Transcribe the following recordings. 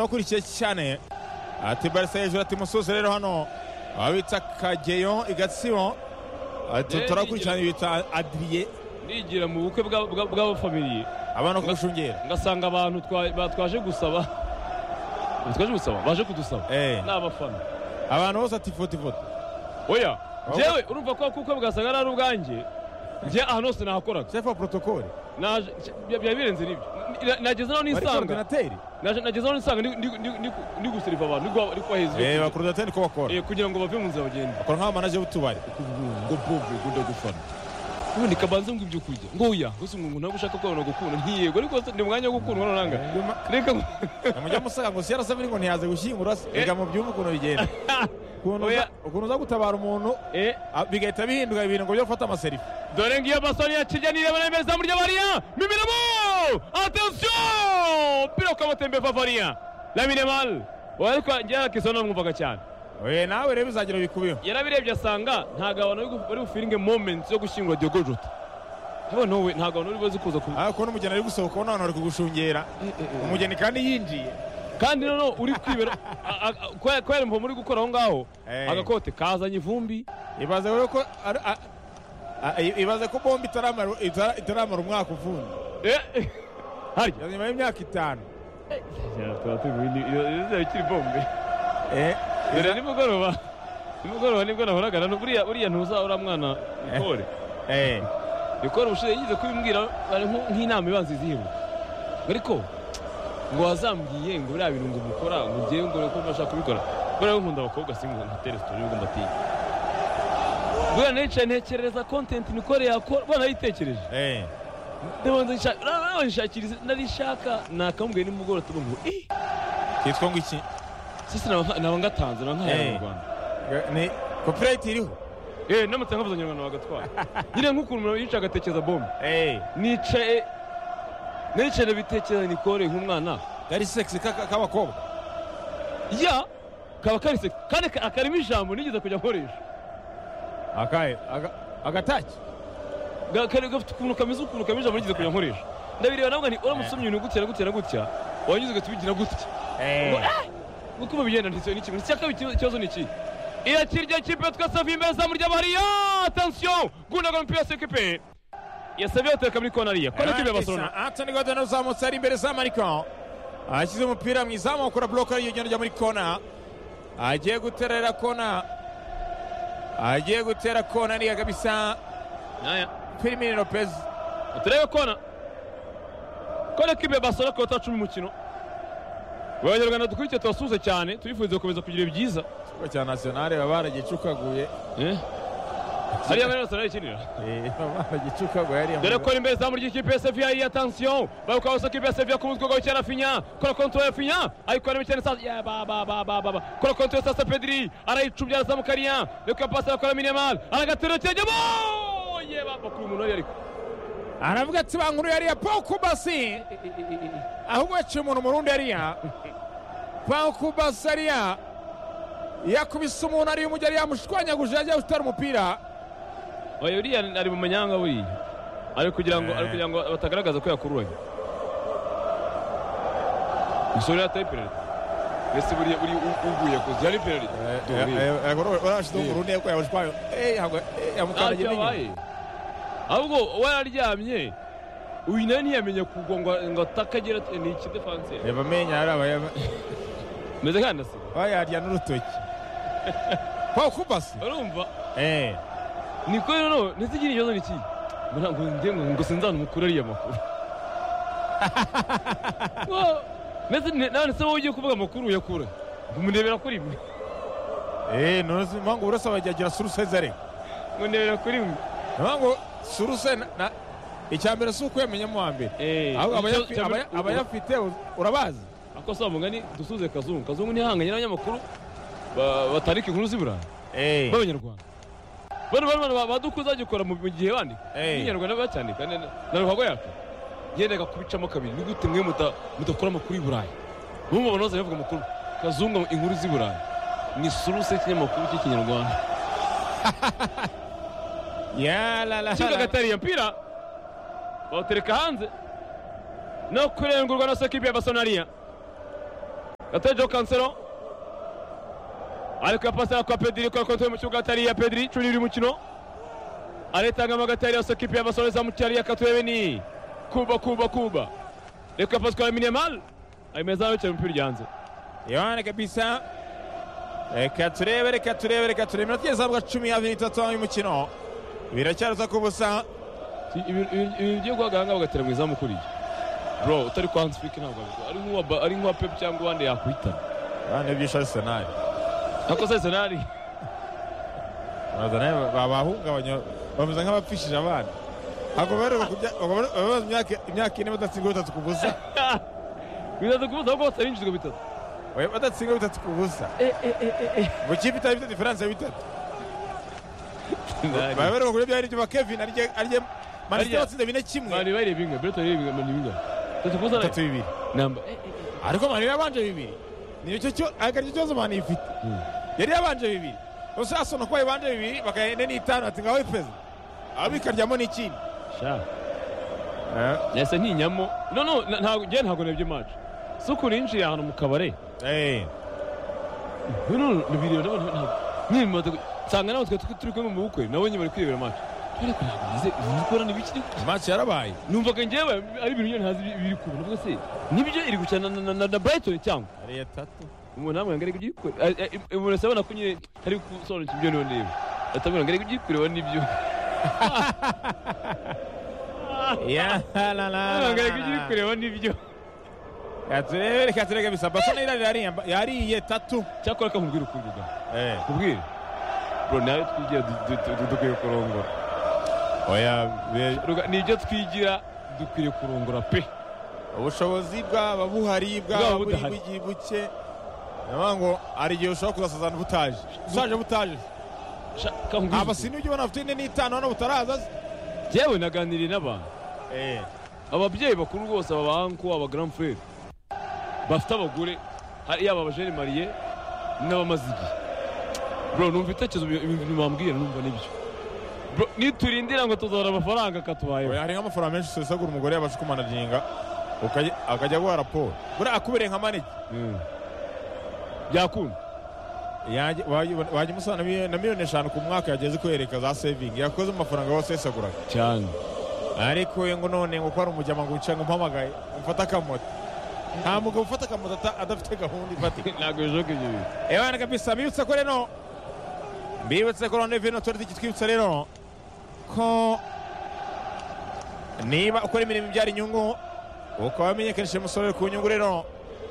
ukurikiye cyane ati barisa hejuru ati musozi rero hano aho bita kageyo igatsibo ati Eh, turakurikirana nigira- bita adiriye nigira mu bukwe bwa- bwa- bw'abafamiliye abana kugushungera ngasanga abantu twa- ba- twaje gusaba twaje gusaba baje kudusaba Eh. ni abafana abantu bose ati foto ifoto oya Aho- jewe urumva ko kuko bwasaga ari ari ubwanjye njye ahantu hose nahakoraga sefu wa porotokoli Naje- bya- byari birenze n'ibyo Na- nageze aho bari nisanga korodinateri Naje- nageze aho nisanga ndi- ndi- ndi- ndi- ndi guseriva abantu ndi guha- ndi kubaheza ibyo eee kurya. bakorodinateri ko bakora Eh, kugira ngo bave mu nzira bagende bakora nk'abamanaje b'utubari ngo bobo gunda gufana ubundi kabanze ngo ibyo kurya ngo oya gusa umuntu ntabwo ushaka ko gukunda ntiyego ariko ni umwanya wo gukundwa nonanga reka ngo- namujya musanga ngo yarasabye ngo ntiyaze gushyingura se reka mubyumve ukuntu bigenda Ukuntu uza- Oya. ukuntu uza gutabara umuntu eh ah, bigahita bihinduka ibintu ngo byo gufata amaserifi dore ngiyo basoni yaciye nireba neza izamu ry'abariya mimiramo atensiyo umupira ukabatembe favariya lamine mal ariko njyewe akisa namwumvaga cyane Oya, nawe rero bizagira bikubiho yarabirebye asanga ntabwo abantu bari gu- bari bufiringe momenti yo gushyingura diogo jota yewe nawe ntabwo abantu bari buze kuza ku ariko n'umugeni ari gusohoka noneho ari kugushungera umugeni kandi yinjiye kandi noneho uri kwibera a- a- a- kubera kubera imvomo uri gukora aho ngaho Eh. agakote kazanye ivumbi ibaze rero ko ari- a- a- i- ibaze ko bombe itaramara itara- itaramara umwaka uvundi Eh, harya nyuma y'imyaka itanu tuba tuguye ikiri bombe Eh, dore nimugoroba nimugoroba nibwo nahoraga na buriya buriya ntuza uriya mwana nikore eh, nikore ubushize yagize kubimbwira bari nko- nk'inama ibanza iziheruka ariko ngo wazambwiye ngo biriya bintu ngo mukora ngo ngewe ngo ko mbashaka kubikora buriya we nkunda abakobwa si ngo ngutere sitori ngo mbatiye buriya naricaye ntekereza kontenti nikore yakora buriya narayitekereje eh. ndabanza nshaka narishakiriza narishaka nakamubwiye nimugoroba tuvuga ngo eh kitwa ngo iki sisi naba naba ngatanze naba nkahera Eh. mu Rwanda ni kopirayiti iriho Eh, n'amata nkavuza nyarwanda bagatwara nyine nk'ukuntu umuntu yicaye agatekereza bombe Eh, nicaye nicaye bitekereza nikore nk'umwana kari sekisi ka- ka- k'abakobwa ya kaba kari sex kandi ka- akarimo ijambo nigeze kujya nkoresha akahe aga- agataki Ga- kari gafite ukuntu kameze ukuntu kameze ijambo nigeze kujya nkoresha ndabireba navuga nti uramutse umenya ibintu gutya na gutya na gutya wanyuze ugatubigira gutya Eh, uko bigenda ntitse ni kimwe cyakabiri ikibazo- ikibazo ni iki irakirya kipe twese avuye imbere zamu ry'abariya atansiyo gundaga umupira sekipe yasabiye ateka muri konariya kora kipe ya barcelona Anthony Gordon uzamutse ari imbere za Mariko ashyize umupira mu izamu akora buroke ariyo genda ajya muri kona agiye guterera kona agiye gutera kona ariya kabisa Aya. Firmino Lopez turebe kona kora kibe basora ku cumi umukino abanyarwanda dukurikiye tubasuhuze cyane tubifuriza gukomeza kugira ibyiza ikigo cya nationale baba baragicukaguye hariya bari basora ikinira Eh, baba baragicukaguye hariya dore mu- ko imbere zamu ry'ikipe ya seviya iyi atansiyo barukabuza kipe ya seviya ku mutwe w'icyo rafinya kora kontwari ya finya ayikorera cyane sa ya ba ba ba ba ba ba kora kontwari sasa pediri arayicubya arazamuka ariya reka pasi arakora minimal aragatera cyajyamo ye ba bakuru umuntu ari ariko aravuga ati bankuru yariya pokubasi ahubwo yaciye umuntu murundi yariya pokubasi ariya yakubise umuntu ariyo umujyi ariya yamushwanyaguje yagiye gutera umupira oya uriya ari mu manyanga buriya ari kugira ngo ari kugira ngo batagaragaza ko yakururanye umusore yataye pererida mbese buriya uri uguye kuzi yari pererida urashyizeho umurundi yuko yawushwaye ntacyo yamukandagiye yabaye ahubwo we yararyamye uyu nawe ntiyamenye kugwa ngo ngo atakagira ati ni iki defanse reba amenya hariya meze kandi asiga bayarya n'urutoki pokubasi urumva eee niko rero ntizigire ikibazo ni iki ngo ntabwo njye ngo ngo sinzana umukuru ariya makuru Ngo, ndetse ne- nawe ndetse wowe ugiye kuvuga amakuru uyakura ngo murebera kuri mwe eee ntuzi mpamvu uburoso bagira suruse zare ngo ndebera kuri mwe mpamvu suruse na- na- icya mbere si ukwiyamenyamo wa mbere ahubwo abayafi- abaya- abayafite urabazi akosa mugani dusuze kazungu kazungu ntihanganye n'abanyamakuru ba- batandika inkuru z'iburayi eee b'abanyarwanda bano bano bano badukuza bagikora mu mu gihe bandika Eh. abanyarwanda bacyandika na- na na ruhago yacu yendaga kubicamo kabiri ni gute mwe muta- mudakora amakuru y'i burayi mumva abantu bose bavuga amakuru kazungu inkuru z'i burayi ni suruse y'ikinyamakuru cy'ikinyarwanda yarara kibuga gatari iyo mpira bawutereka hanze no kurengurwa na sekipe ya basonariya Gatejo Kansero ariko yapasira kwa Pedri kwa kontwari mu kibuga hatari iya Pedri curi uri mukino aretangamo agatari yose kipe yabasoreza mu cyari yakatwebe ni kuba kuba kuba ariko yapaswa na Minimal ayimezaho yicaye umupira ujyanze Yohane kabisa reka turebe reka turebe reka turebe iminota igeze ahabwa cumi y'abiri itatu y'uyu mukino biracyaruta ku busa Si- ibi- ibi- ibi byo guhagarara ngaho bagatera mu izamu kuriye bro utari kwa Hans Flick ntabwo abikora. ari nk'uwa Ba- ari nk'uwa Pep cyangwa uwandi yakwitana abana b'ibyishari senari ako se Arsenal bazana babahungabanya bameze nk'abapfishije abana babaza imyaka ine badatsindwa bitatu ku busa bitatu kubuza ahubwo bose binjijwe bitatu Oya, badatsindwa bitatu ku busa mu kipe itari ifite diferanse ya bitatu baba Arsenal. bareba kuri byari ibyo ba kevin arye arye manisite Arya. batsinze bine kimwe Mani bayire bingwe Brighton bayire bingwe Mani bingwe bitatu kubuza bitatu bibiri namba ariko mani yabanje bibiri nicyo cyo akaricyo kibazo mani ifite yari yabanje bibiri gusa asona ko yabanje bibiri bakayenda n'itanu ati ngaho ifeza aba bikaryamo n'ikindi sha yasa ntinyamo no no na- ntabwo njye ntabwo nabyo match si ukuntu yinjiye ahantu mu kabare Eh, no no no video ndabona ntabwo nkimaze nsanga nawe twe turi kumwe mu bukwe nabo nyine bari kwirebera match ariko ntabwo nize ibikorana ibiki match yarabaye numvaga njyewe ari ibintu njye ntazi ibiri kuba navuga se nibyo iri gukina na- na- na na Brighton cyangwa ari atatu umuntu ntabwo ngo ibyikure umuntu asabona ko nyine hari gusobanukirwa ibyo niyo ndeba atabona ngo ibyikure we nibyo ya la la ntabwo la ngo la ibyikure we nibyo la turebe reka turebe bisa basa n'irari yariye- yariye tatu cyakora kamubwira ukuri da Eh, kubwira bro nawe twigira du- du- du- du- dukwiye kurongora oya be- Ruga- ni ibyo twigira dukwiye kurongora pe ubushobozi bwaba buhari bwaba Bwaba buri budahari. bugiye buke niyo ngo hari igihe ushobora kuzasazana butaje usaje butaje Sha- kamubwira aba ukuri. sinzi ibyo ubona bafite ine n'itanu hano butaraza se. Jyewe naganiriye n'abantu ababyeyi bakuru rwose aba banko aba grand frere bafite abagore hari- yaba abajene mariye n'abamaze igihe bro numva ibitekerezo bi- ibi bintu bambwira numva nibyo bro niturindira ngo tuzabona amafaranga akatubayeho oya hari nk'amafaranga menshi usesagura umugore yabasha kumanajinga ukajya- akajya guha raporo buriya akubereye nka maneke Mm. byakunda Yanjye- wajya wajya umusana na miliyoni- na miliyoni eshanu ku mwaka yageze kwereka za sevingi yakoze mu mafaranga yose yasesaguraga cyane ariko we ngo none ngo ko ari umujyama ngo wicaye ngo umpamagaye umfate akamoto nta mugabo ufata akamoto ata- adafite gahunda ifatika ntabwo bishoboka ibyo bintu ebana kabisa mbibutse ko rero mbibutse ko rwanda reveni otoriti kitwibutsa rero ko niba ukora imirimo ibyara inyungu ukaba wamenyekanishije umusoro ku nyungu rero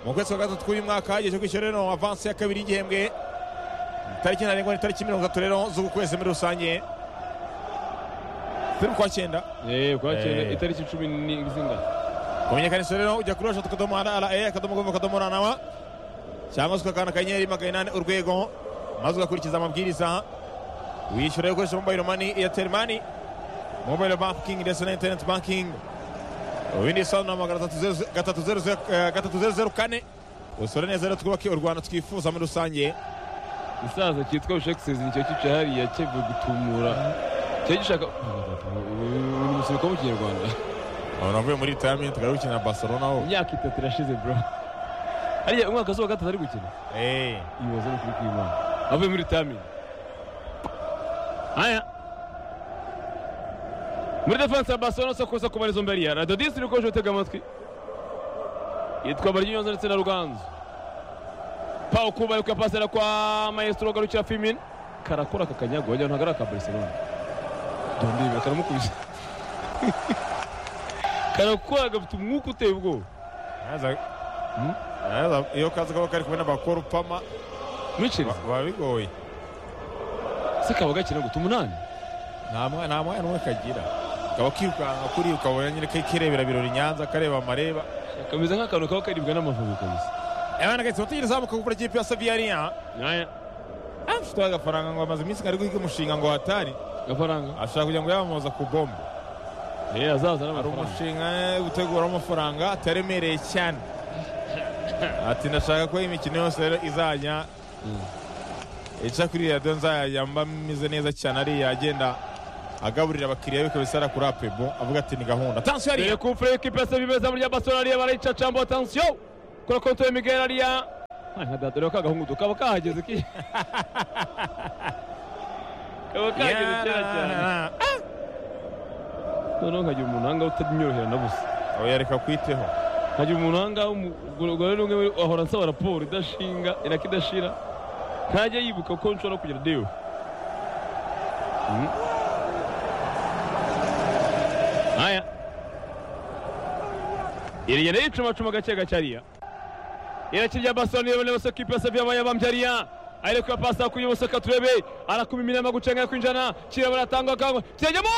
mu kwezi kwa gatatu k'uyu mwaka igihe cyo kwishyura rero avansi ya kabiri y'igihembwe tariki ntarengwa ni tariki mirongo itatu rero z'uku kwezi muri rusange turi mu kwa cyenda eh kwa cyenda Eh. itariki icumi ni zingana kumenyekanisha rero ujya kuri washatu akadomo ara ara e akadomo govu akadomo ra na wa cyangwa se ukakanda akanyenyeri magana inani urwego maze ugakurikiza amabwiriza wishyura ukoresha mobayiro mani eyateri mani mobayiro bankingi ndetse na interineti bankingi ibindi bisobanuro magana atatu zeru ze- gatatu zeru ze- eh, gatatu zeru zeru kane usore neza rero twubake u rwanda twifuza muri rusange isaza cyitwa bushekisezi nicyo cyicaye hariya cyevuye gutumura cyari gishaka ubu ni umusirikare mu kinyarwanda abantu bavuye muri ritayaminti bari gukina barcelona ho imyaka itatu irashize bro hariya umwaka se wa gatatu ari gukina ibaze no kuri kwimana avuye muri tamini haya muri defense ya barcelona se kuza kubariza mbere ya radio disi uri koje utega amatwi yitwa baryinyoza ndetse na ruganzu pawo kuba ariko yapasira kwa maestro garukira fimin karakora aka kanyago wagira ngo ntabwo ari aka barcelona dondibe karamukubise karakora gafite umwuka uteye ubwoba Naza- Hmm? naza- iyo kazi kaba kari kumwe n'abakora upama mwicirize baba bigoye se kaba gakina guta umunani nta mwa- nta mwanya n'umwe kagira kaba kirukanka kuri ukabona nyine kirebera birori nyanza kareba amareba kameze nk'akantu kaba karibwa n'amavubi kabisa abana gahita bategereza amuka gukora ikipe ya saviyariya naya afite agafaranga ngo amaze iminsi ngari guhiga umushinga ngo hatari gafaranga ashaka kugira ngo yamamaza ku bombo eh azaza hari n'amafaranga umushinga eh, utegura amafaranga ataremereye cyane ati ndashaka ko imikino yose rero izajya Mm. ica kuri radiyo nzajya mba meze neza cyane ariya agenda agaburira abakiriya be kabisa kuri apebo avuga ati ni gahunda tansiyo dore yariya kufure y'ikipe ya sevilla izamu rya barcelona ariya barayicacamba atansiyo kuri konti ya miguel ariya nka data rero kagahungudu kaba kahageze ki kaba kahageze kera cyane noneho nkagira umunanga utanyorohera na busa oya reka kwiteho nkagira umunanga umugore n'umwe muri- ahora ansaba raporo idashinga inaka idashira ntajya yibuka ko nshobora kugira dewe Mm. haya iriya nayo icumacuma gake gake ariya irakirya basoni yabona bose kipe yose byabaye bambyariya ariko ya pasi akuye bose katurebe arakuma iminama gucenga kwinjana kiraba aratangwa kangwa kirajyamo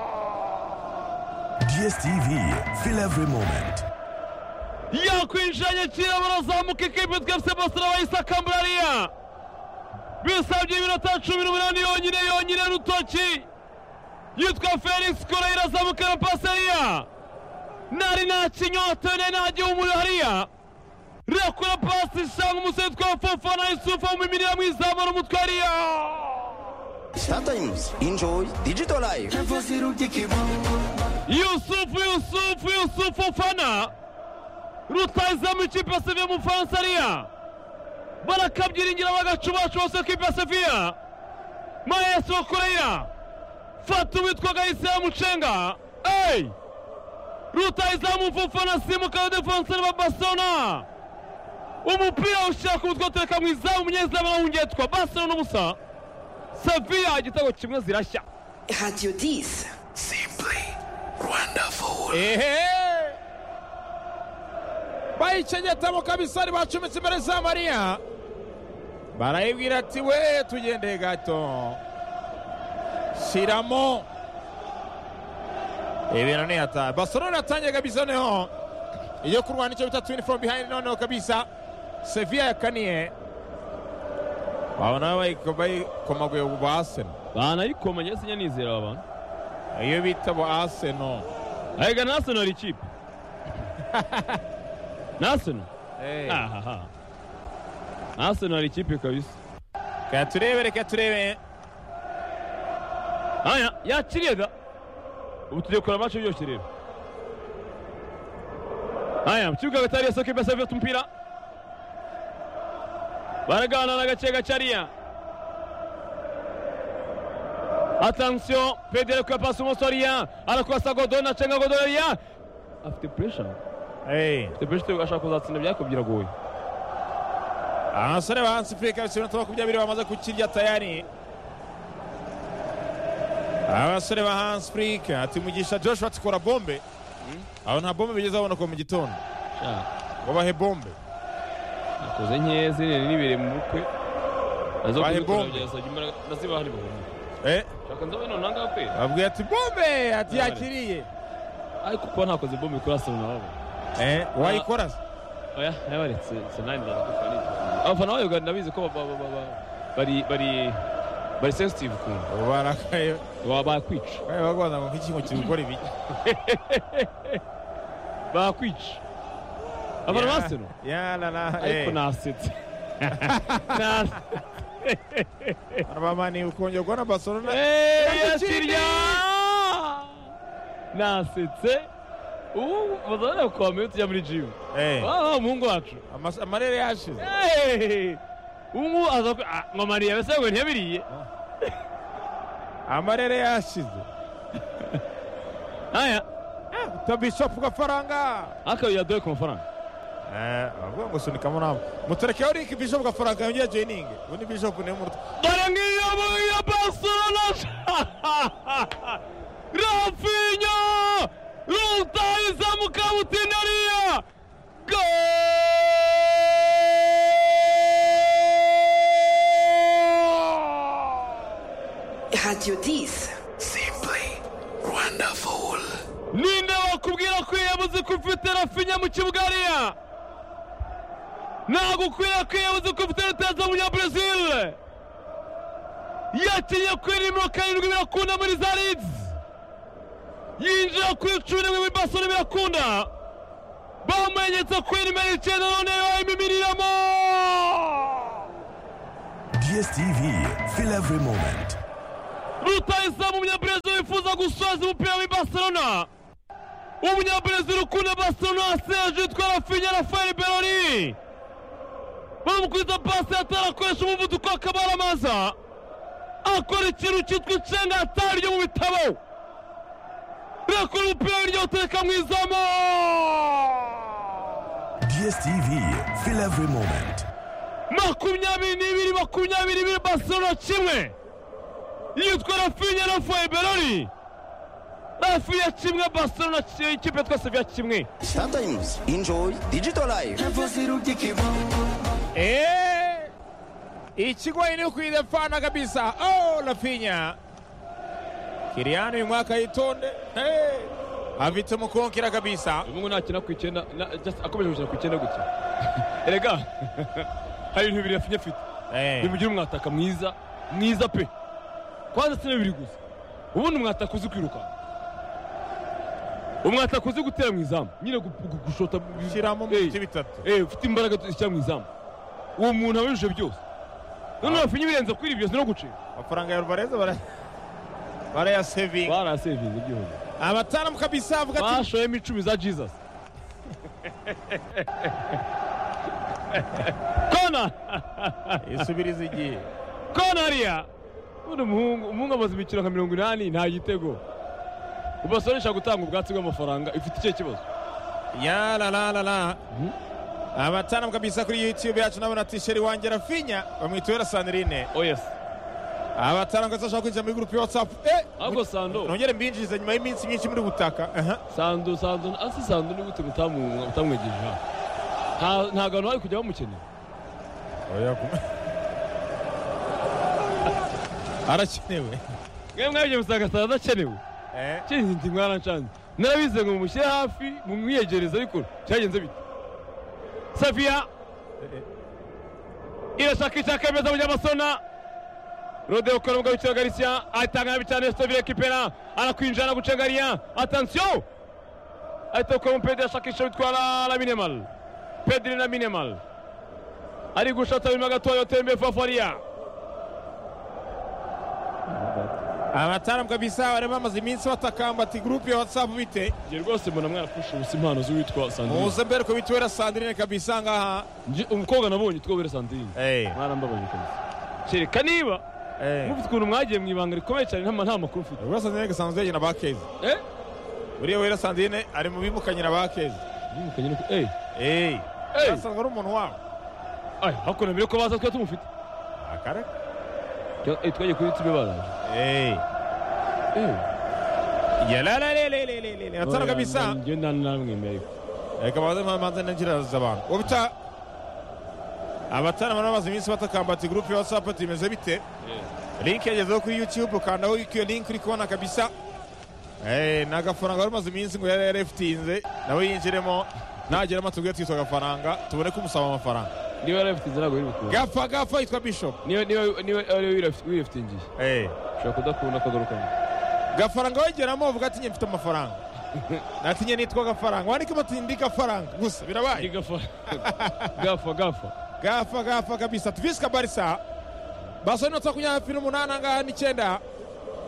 Goal! DSTV, feel every moment. yakwinjiranye kiraba arazamuka ikipe twese bose arabayisakambura ariya bisabye iminota cumi n'umunani yonyine yonyine rutoki yitwa felix kora irazamuka na pasi ariya ntari nta kinyota ntari nta gihumuro hariya rekura pasi isanga umusore witwa fofana isufa mu imirire mwizamura umutwe hariya Sometimes enjoy digital life. yusufu yusufu yusufu fana rutayizamu ikipe ya seviya mu bufaransa ariya barakabyiringira bagacubacuba se kipe ya seviya mayesu koreya fata uwitwa gahise yamucenga eyi rutayizamu fofana simuka defenseri ba barcelona umupira ushyira ku mutwe utereka mu izamu umunyezamu arawungetwa barcelona ubusa seviya igitego kimwe zirashya Radio 10. Simply wonderful. ehe bayicengetamo kabisa bacumitse imbere za mariya barayibwira ati we tugende gato shyiramo ibintu ni ata basorona atangiye kabisa noneho iyo kurwana icyo bita twini from behind noneho kabisa seviya yakaniye babona bayikomaguye ba aseno banayikomanye sinyanizera aba bantu iyo bita ba aseno Aiga Nasono ari ikipe Nasono ahaha Nasono ari ikipe kabisa reka turebe reka turebe haya yakiriye da ubu tugiye kureba amacu byose rero haya mu kibuga hagati hariya sokipe savye afite umupira baraganana gake gake hariya atansiyo pedere kuya pasi umunsi hariya arakwasa godoni acenga godoni hariya afite puresha Hey. Tebeshite ashaka kuzatsinda byako biragoye. abasore ba hansi furika bisi iminota makumyabiri bamaze kukirya tayari abasore ba hansi furika ati mugisha joshua tikora bombe abo nta bombe bigeze baboneka mu gitondo ngo bahe bombe Nakoze nkeya zinini nibere mu bukwe. Nazo Bahe kubikora bombe. byasabye imbaraga naziba hari bombe. Eh, Shaka nzabe none nanga pe. babwiye ati bombe ati None. yakiriye Ariko kuba ntakoze bombe kuri Arsenal nabo. Eh, wayikora se? Oya, yabaretse Arsenal ndakufana. Abafana bayo Uganda bizi ko ba- ba- ba- ba- bari bari bari sensitive kuntu. Ubu barakaye Baba bakwica. bari bagwaza ngo nk'iki ngo kiri gukora ibi Bakwica. Abafana ba Arsenal. ya la la Ariko eh nasetse. Nasetse. abamani ukongera kubona barcelona yakiriya nasetse ubu bazabona kukwamenya tujya muri jimu eh waba umuhungu wacu amas- amarere yashize Eh, ubu ngubu aza ku- ah, ngo mariya mbese ngo ntiyabiriye amarere yashize aya tabishopu gafaranga akabira dore ku mafaranga bavuga ngo sunikamo nabo muturekeho riki bishopu gafaranga yongera joyiningi ubu ni bishopu niwe muruta dore ngiyo ya barcelona rafinya rutahiza mukabutinariya goal Radio 10. Simply wonderful. ninde wakubwira ko yiyabuze ko ufite rafinya mu kibuga hariya ntabwo ukwiye ko yiyabuze ko ufite rutaza mu nyabrezil yakinye kuri nimero karindwi birakunda muri zarids yinjira ku icumi n'imwe muri basoni birakunda bamumenyetse kuri nimero icyenda none yayimimiriyemo DSTV, feel every moment. rutayizamu umunyabrezil gusoza umupira w'i barcelona w'umunyabrazil ukunda barcelona serge yitwa rafinya rafael beroni baramukwiza pasi atarakoresha umuvuduko akaba aramaza akora ikintu cyitwa icenga atari ryo mu bitabo birakora umupira w'iryo utereka mu izamu DSTV, feel every moment. makumyabiri n'ibiri makumyabiri n'ibiri barcelona kimwe yitwa rafinya na foeberoni rafinya kimwe barcelona ki- ikipe twese bya kimwe Sometimes enjoy digital life. Eh, ikigo ilikuyidefana kabisa. Oh, Rafinha Kiriano uyu mwaka yitonde hey. afite umukonkera kabisa uyu mungu nakina ku icyenda na- just akomeje gukina ku icyenda gutya erega hari ibintu bibiri rafinya afite hey. nimugire umwataka mwiza mwiza pe kwanza si bibiri gusa ubundi umwataka uzi kwirukanka umwataka uzi gutera mu izamu nyine gu- gu- gushota shyiramo mu Eh. bice bitatu eh ufite imbaraga zishyira mu izamu uwo muntu abujije byose none bafinye ibirenze kuri ibyo no gucika amafaranga ya Alvarez bara barayasevinga barasevinze byose abataalamu kabisa avuga ati bashoyemo icumi za jesus kona isubiriza igihe kona hariya ubundi umuhungu umuhungu amaze imikino nka mirongo inani nta gitego ubasoresha gutanga ubwatsi bw'amafaranga ifite icyo kibazo ya la la la la abataalamu kabisa kuri youtube yacu nabona ati sheri wanjye rafinya bamwitubera sanirine oh yes abataalamu kabisa bashaka kwinjira muri gurupe ya whatsapp eh, ahubwo sando nongere mbinjirize nyuma y'iminsi myinshi muri gutaka aha sando sando asi sando ni gute mutamu- mutamwegeje hano Nta- nta hantu hari kujya bamukenera arakenewe mwebwe mwabyo musanga sando adakenewe Eh, kinti mwarancanze narabize ngo mumushyire hafi mumwiyegereze ariko cyagenze bite safiya irashaka ishaka yemeza munyamasona rodeo ukora umugabo w'ikigo garisiya atanga nabi cyane stovire kipera arakwinjira anagucengariya atansiyo ahita ukora umupediri ashaka ishusho bitwara na minemal pediri na minemal ari gushata birimo gatoya tembe fafariya abataalamu kabisa bari bamaze iminsi batakamba ati gurupe ya watsapu bite njye rwose mbona mwarapfusha ubusa impano z'uwitwa sandrine muze mbere ko bituwera sandirine kabisa ngaha Njye- umukobwa nabonye utwo wera sandrine mwarambabaje kabisa kereka niba mufite ukuntu mwagiye mu ibanga rikomeye cyane nta nta makuru mfite wera sandirine gasanzwe yegena ba keza eh uriya wera sandirine ari mu bimukanyira ba keza yimukanye no ku- eh eh asanzwe ari umuntu wabo ay hakuna mbere ko baza twe tumufite akareka Twa- eh twagiye kuri tube baraje eh yalalelelelelele abataalamu kabisa njye nta namwemeye reka baze mamanze nagiraza abantu ubita abataalamu bari bamaze iminsi batakamba ati gurupe ya watsapu ati bimeze bite link yagezeho kuri youtube ukandaho iyo link uri kubona kabisa Eh, ni agafaranga wari umaze iminsi ngo yari yarafitinze nawe yinjiremo nageramo tubwire twitwa agafaranga tubone ko umusaba amafaranga niba yari afite inzira ntabwo yari bukunda gapfa gapfa yitwa bishop niba niba niba yari wirafite ingiye ushobora kudakunda akagarukamo gafaranga wegeramo uvuga ati "Njye mfite amafaranga ati "Njye nitwa gafaranga wandikemo ati ndi gafaranga gusa birabaye gafa gafa gafa gafa gafa kabisa tuvisika barisa basa inota makumyabiri n'umunani angaha n'icyenda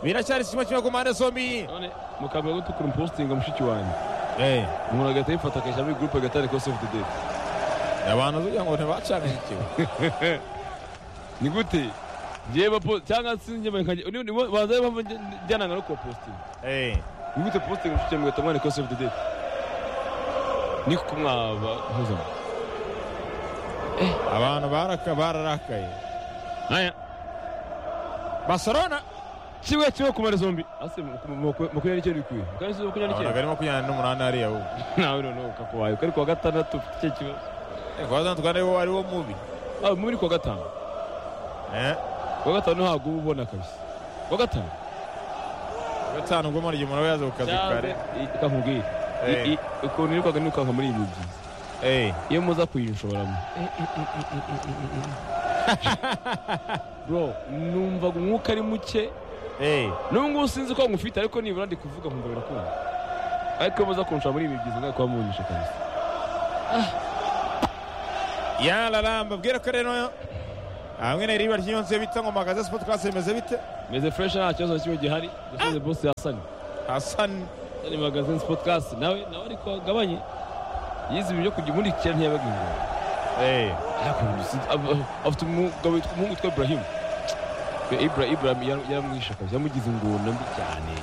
biracyari kimwe kimwe ku mpande zombi none mukambira gutukura umupostinga mushiki wanjye umuntu agahita yifata akajya muri gurupe agatari ko sefu de abantu ugira ngo ntibacanikiwe ni gute ngiye bapo cyangwa se njye nkajya ni- ni- banza rero mpamvu njye- njyananga no kubapositinga ni gute positinga ufite mugahita mwareka sefu de dete ni kuko mwaba mpuzamo abantu baraka- bararakaye aya barcelona kimwe kimwe kumara zombi ase makumyabiri n'icyo bikwiye kandi si makumyabiri abantu n'icyo bari makumyabiri n'umunani hariya ubu nawe noneho kakabaye uko ari kuwa gatandatu ufite icyo kibazo kubaza twari wo ari wo mubi ah muri kuwa gatanu Eh, kuwa gatanu ntabwo uba ubona kabisa kuwa gatanu gatanu ubwo muri igihe umuntu aba yaza ku kazi kare i- reka nkubwire Eh. I- i- ukuntu yirirwaga nirukanka muri ibi byiza Eh, iyo muza kuyinshoramo bro numvaga umwuka ari muke eh, n'ubu ngubu sinzi ko ngufite ariko nibura ndi kuvuga nkumva birakunda ariko iyo muza kunshora muri ibi byiza ngaho kuba munyishe kabisa ya raramba bwira ko rero hamwe na riba ry'iyo nzu bita ngo magaze sipoti klasi bimeze bite meze fureshi nta kibazo na kimwe gihari yasize bose yasanye hasani ni magazine podcast nawe nawe ariko agabanye yize ibyo kujya umurikira ntiyabaga ingoma Ariko si- ab- afite umugabo witwa- umuhungu witwa Ibrahim Ibra- Ibrahim yar- yaramwishe akazi yamugize ingona mbi cyane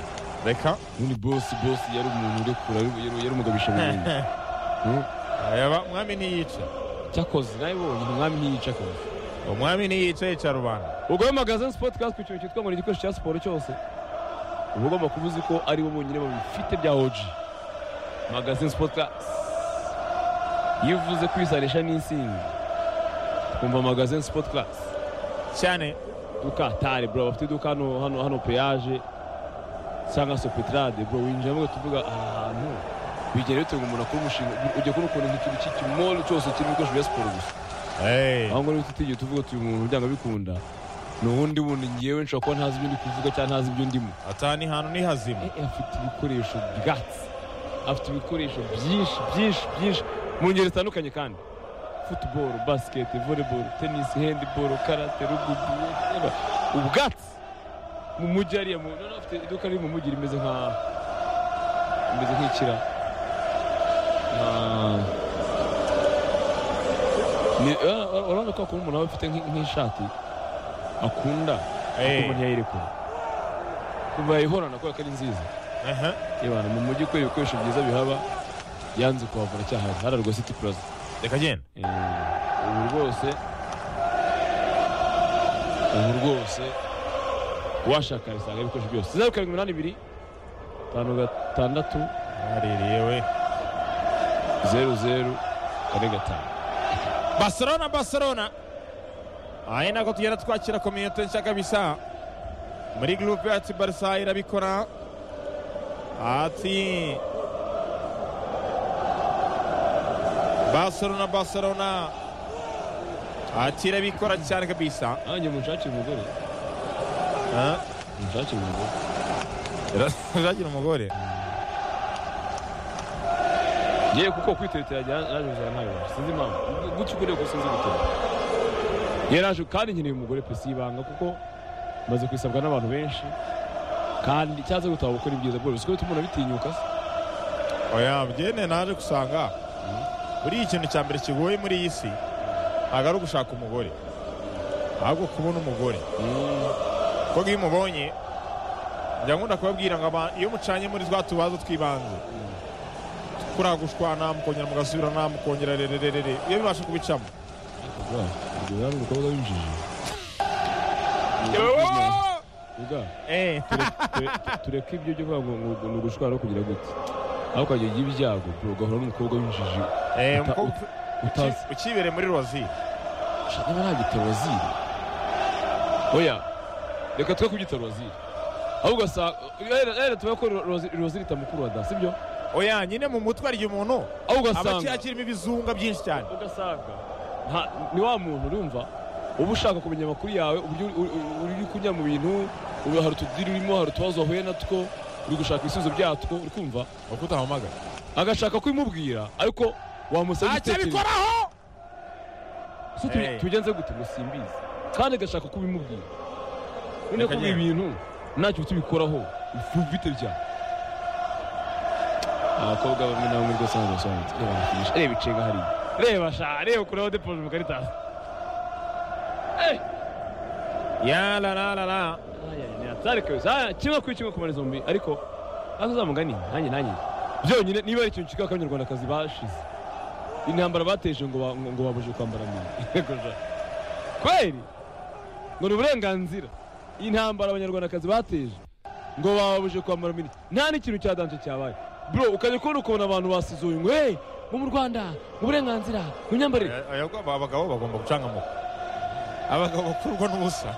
reka ubundi bosi bosi yari umuntu urekura yari- yari- yari umugabisha burundu Hmm? yaba umwami ntiyica cyakoze nawe bonyine umwami ntiyica akazi umwami ntiyica yica rubanda ubwo rero magazine sport class ku kintu cyitwa ngo ni igikoresho cya siporo cyose uba ugomba kuba uzi ko ari bo bonyine babifite bya oji magazine sport class iyo uvuze kwisanisha n'insinzi twumva magazine sport class cyane duka tare bro bafite iduka hano hano hano peyaje cyangwa se petrade bro winjiramo ugatuvuga aha hantu bigera bituma umuntu akora umushinga ujya kubona ukuntu nk'ikintu cy'ikimolo cyose kirimo ibikoresho bya siporo gusa aho ngaho niba tutigiye tuvuga tuyu umuntu byanga bikunda ni uwundi wundi ngewe nshobora kuba ntazi ibyo ndi kuvuga cyangwa ntazi ibyo ndimo atani hantu ni hazima Eh, afite ibikoresho byatsi afite ibikoresho byinshi byinshi byinshi mu ngeri zitandukanye kandi futuboro basiketi voleboro tenisi hendiboro karate rugubi whatever. ubwatsi mu mujyi hariya mu noneho afite iduka riri mu mujyi rimeze nka rimeze nk'ikira Ah. Ni- eh, urabona ko akunda umuntu aba afite nk'i- nk'ishati akunda Eh. umuntu yayirekura kuva yayihorana kubera ko ari nziza Aha. Ibana mu mujyi kubera ibikoresho byiza bihaba yanze kuhavura cyahari hararwa city plaza reka genda Eh, ubu rwose ubu rwose washaka bisanga ibikoresho byose zeru karindwi iminani ibiri tanu gatandatu waririye we zeru zeru kane gatanu barcelona barcelona aha ni nako tugenda twakira kominote nshya kabisa muri gurupe yacu barisa irabikora ati barcelona barcelona ati irabikora cyane kabisa nanjye munshakire umugore Ah, munshakire umugore irazagira umugore yewe kuko kwitetera yaje kuzana ntayo sinzi impamvu gutyo uko ko sinzi gutera yaraje kandi nkeneye umugore pe si ibanga kuko maze kwisabwa n'abantu benshi kandi cyaza gutaba gukora ibyiza bwose siko bituma umuntu abitinyuka se oya byene naje gusanga buriya ikintu cya mbere kigoye muri iyi si ntabwo ari ugushaka umugore ahubwo kubona umugore kuko iyo umubonye njya nkunda kubabwira ngo aba- iyo mucanye muri twa tubazo tw'ibanze kuragushwa namukongera mugasubira namukongera rerererere iyo bibasha kubicamo Bra, ubwo yari umukobwa w'injiji Uga, Eh, ture- tureke ibyo byo kuvuga ngo ngo- ngo ni ugushwara kugira gute aho ukajya ugira ibyago bro, ugahura n'umukobwa w'injiji eh, uta- umukobwa utazi uki- ukibere muri rozi Shaka niba nagita waziri oya reka twe kugita waziri ahubwo sa rero tuba ko waziri itamukuru wa da sibyo oya nyine mu mutwe harya umuntu aho aba ugasanga akirimo ibizunga byinshi cyane ugasanga nta- ni wa muntu urumva uba ushaka kumenya amakuru yawe uburyo uri- uri- uri uri kunyura mu bintu ubu hari utudiri urimo hari utubazo wahuye natwo uri gushaka ibisubizo byatwo uri kumva uko utahamagara agashaka kubimubwira ariko wamusaba ntacyo igitekerezo abikoraho so tubi- Hey. tubigenze gute ngo simbizi kandi agashaka kubimubwira undi Reka kuba njyewe. ibintu ntacyo tubikoraho ufite byawe abakobwa bamwe na bamwe rwose ntabwo basobanutse reba bakinisha reba icenga hariya reba sha reba ukuraho depoje mu karita ya la la la la atari kabisa Aya, kimwe kuri kimwe kumara izo mbi ariko ntabwo uzamugani nanjye nanjye byonyine niba ari ikintu cyitwa abanyarwandakazi bashize intambara bateje ngo ba- ngo ngo babuje kwambara mini Yego ja. kweri ngo ni uburenganzira intambara abanyarwandakazi bateje ngo babuje kwambara mini nta n'ikintu cya danje cyabaye bro ukajya kubona ukabona abantu basizuye ngo hey ngo mu rwanda ngo uburenganzira ngo imyambarire Oya, oya, abagabo bagomba gucangamuka abagabo bakurwa n'ubusa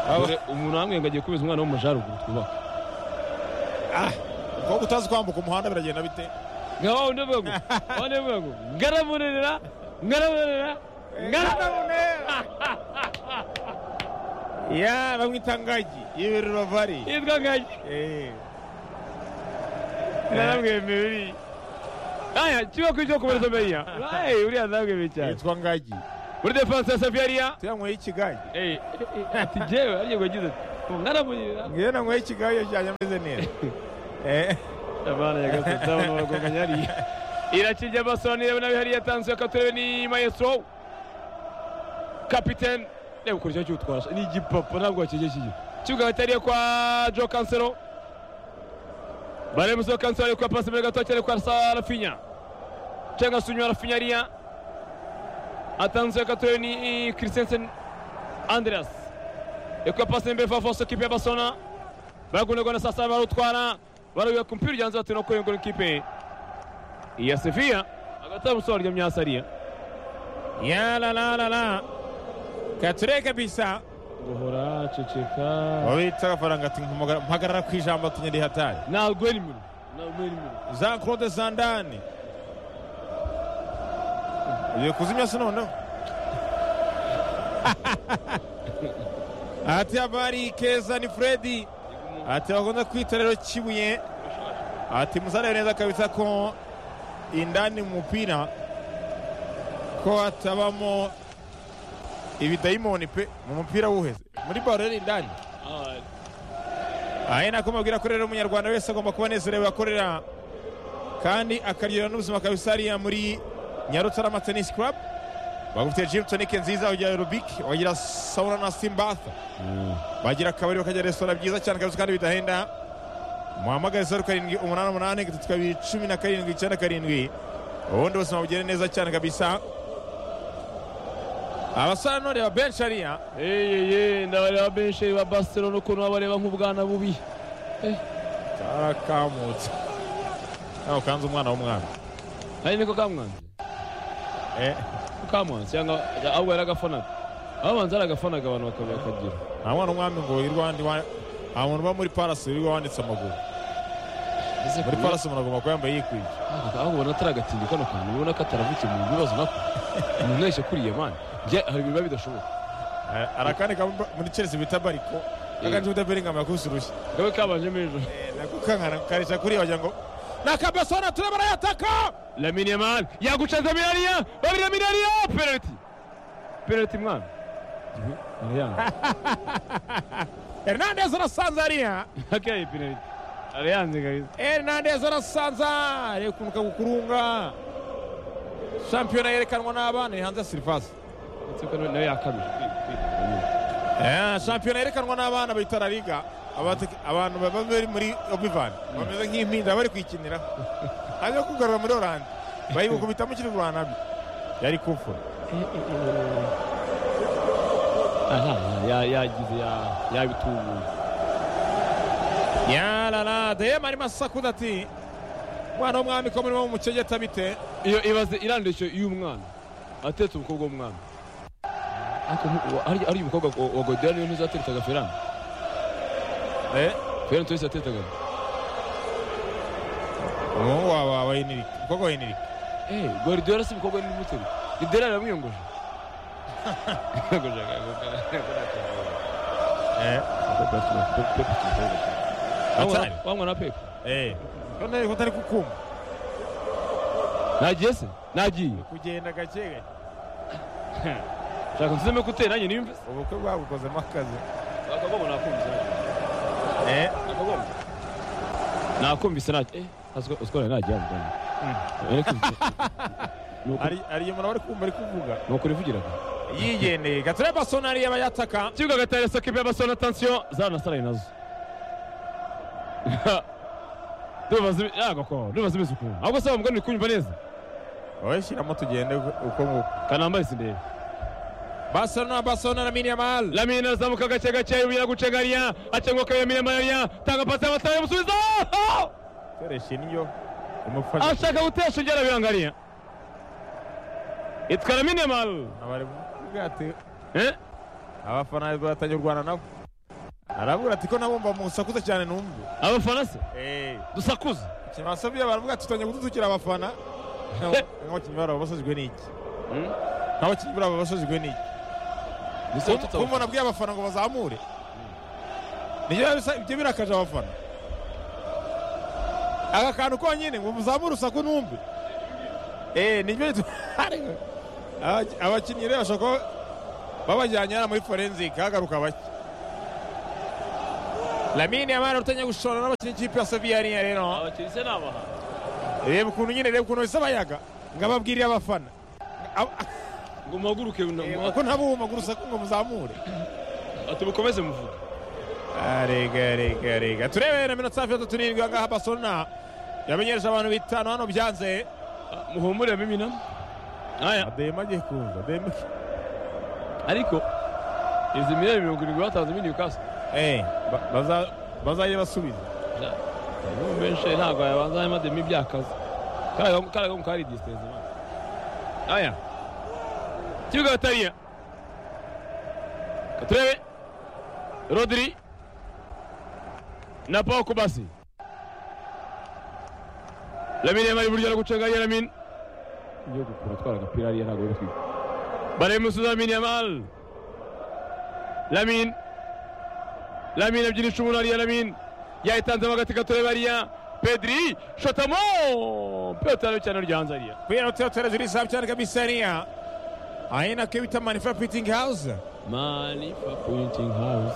Aba- Dore umuntu wambwiye ngo agiye kubiza umwana wo mu majaruguru twubaka Ah, umukobwa utazi kwambuka umuhanda biragenda bite nga wa wundi avuga ngo wa wundi avuga ngo ngaramunenera ngaramunenera ngaramunenera ya bamwita ngagi y'ibiri bavari yitwa ngagi naramwemeye aya kiba kuri cyo kumereza menya ayi uriya ndabwemeye cyane yitwa ngagi muri defanse ya safiyariya tuyanyweye ikigagi ati jewe ariyo ngo yagize ati mwaramunyira ngewe nanyweye ikigayo cyanjye ameze neza Eh, abana yagasetse abana baragonganye hariya irakijya basora nirebe nabi hariya yatanze akaturebe ni maestro kapitene reba ukuntu kiba kiwutwasha ni igipapa ntabwo wakijya kijya kibuga batariye kwa jo kansero baremuzo kansero ari kwa pasi mbere gato cyane kwa sarafinya cyangwa se unyura rafinya hariya atanze akaturebe ni christensen andreas ekwa pasi mbere fafoso kipe ya basona bagunerwa na sasa barutwara barubiye ku mupira ujyanze batera kuri ngo ikipe ya Sevilla hagati y'amusoro rya myasariya ya la la la la kature kabisa guhora ceceka wabitsa agafaranga ati "Mpamagara- mpagarara ku ijambo tunyeri hatari ntabwo ari muru ntabwo ari muru jean claude sandani ugiye kuzimya se noneho ati abari keza ni fredi ati bakunda kwita rero kibuye ati musarebe neza kabisa ko indani mu mupira ko hatabamo ibidayimoni pe mu mupira wuheze muri baro rero indani aha ni nako mubwira ko rero umunyarwanda wese agomba kuba anezerewe akorera kandi akaryohera n'ubuzima kabisa hariya muri nyarutarama tenisi kurabu bagufitiye jimu tonike nziza ugira aerobike wagira sauna na simbatha bagira akabari bakagira resitora byiza cyane kabisa kandi bidahenda muhamagare zeru karindwi umunani umunani gatatu kabiri cumi na karindwi icyenda karindwi ubundi ubuzima bugende neza cyane kabisa abasore none ba benshi hariya eyeye ndabareba benshi ba barcelona ukuntu babareba nk'ubwana bubi karakamutse ntawe kanze umwana w'umwana ari niko kamwanze Eh. kamwanze cyangwa ahubwo yaragafanaga ababanza yaragafanaga abantu bakaba bakagira nta mwana w'umwami ngo wirirwa wandi nta muntu uba muri parasi wirirwa wanditse amaguru muri parasi umuntu agomba kuba yambaye yikwije aho ubona atari agatindi kano kantu ubona ko ataravukiye mu bibazo nako umuntu wese ukuriye mani njye hari ibiba bidashoboka Eh, arakandi kaba muri chelsea bita bariko akandi bita beringama yakubise urushyi kabe kabanjemo ejo Eh, nako kankana karisha kuriya wagira ngo ni akabasona turabona yataka lamine yamal yagucanze miliyariya babiri na miliyariya penaliti penaliti mwana Ibi, arayanze hernandez arasanze hariya akeye penaliti arayanze kabisa hernandez arasanza areba ukuntu kagukurunga shampiyona yerekanwa n'abana iri hanze ya sirivasi ndetse ko nawe yakabije Eh, shampiyona yerekanwa n'abana bayita la liga Abate- abantu baba bari muri obivan bameze nk'impinda bari kuyikinira hanyuma kugarura muri oranje bayibukubitamo kiri rwanabi yari kufura aha ya- yagize ya- yabitubuye yarara dema arimo asakuza ati mwana w'umwami ko murimo mumucegeta bite iyo ibaze irandishyo y'umwana atetse umukobwa w'umwana ariko ntu- wa- ari ari umukobwa wa- wa godera niyo ntuzateretaga ferani Eh, ferani tuyise atetaga umuhungu wawe wawe henirike umukobwa wa henirike Eh, Guardiola si umukobwa ni muteri. Guardiola aramwiyongoje. Yongoje akagokana. Eh, Atari? Wamwa na Pep. eh, none ko utari kukumva Nagiye se? Nagiye. kugenda gake gake Shaka nseme kutera nanjye nimve. ubukwe bwagukozemo akazi Akagoma nakumvise. Eh, Akagoma. Nakumvise naje. Eh, azko uskora naje yamugana. hari hari umuntu bari kumva ari kuvuga Nuko rivugiraga. yigendeye gatore basonari y'abayataka Kibuga gatare sokipe y'abasore attention zana saraye nazo. Dubaze yago ko dubaze bisuku. Ahubwo se bamugana kunyumva neza. wowe shyiramo tugende uko nguko Kanambaye sindebe. barcelona barcelona na minimal Lamine azamuka gake gake yubira gucegariya acengwa kwa Lamine Mayariya tanga pasi y'abataye musubiza Ah! koresha indyo umufasha ashaka gutesha ngera birangariya It's Lamine Mal abari kuvuga ati eh abafana batangiye kurwana nabo aravuga ati ko nabumva musakuze cyane numve abafana se eh dusakuza kimasobiye baravuga ati tutangiye kudutukira abafana nk'abakinnyi barabo basajwe n'iki Hmm? nk'abakinnyi barabo basajwe n'iki Ko umuntu abwiye abafana ngo bazamure nibyo bisa- ibyo birakaje abafana aka kantu konyine ngo muzamure usaku numve eh nibyo bitu- Aba- abakinnyi rero bashobora kuba babajyanye hano muri forensike hagaruka bake lamine yamara urutanya gushora n'abakina ikipe ya seviyariya rero abakinnyi se ni abahanzi reba ukuntu nyine reba ukuntu bisa abayaga ngo ababwire abafana Ab- ngo muhaguruke Reba ko ntabuma gusa ko ngo muzamure ati mukomeze muvuga rega rega rega turebe na minota hafi ya tatu n'irindwi ahangaha barcelona yamenyesha abantu bitanu hano byanze Ah, muhumure mimina aya adema agiye kuza adema ariko izi miliyoni mirongo irindwi batanze muri newcastle Eh, ba- baza- bazajye basubiza ubu benshi ntabwo yabanza harimo demi byakaze kariya kamu kari disitanse imana aya kibuga batariya katurebe rodiri na paul kubasi lamine yamara iburyo no gucenga ye lamine yo gukura atwara agapira hariya ntabwo bari kwiga barebe musuza lamine yamara lamine lamine ebyiri icumu hariya lamine yayitanzemo agati gatureba hariya pediri shotamo piyotari cyane ryanze hariya kubera tuyatora ziri safi cyane kabisa hariya ahina ko bita manifa piting house Manifa Printing House.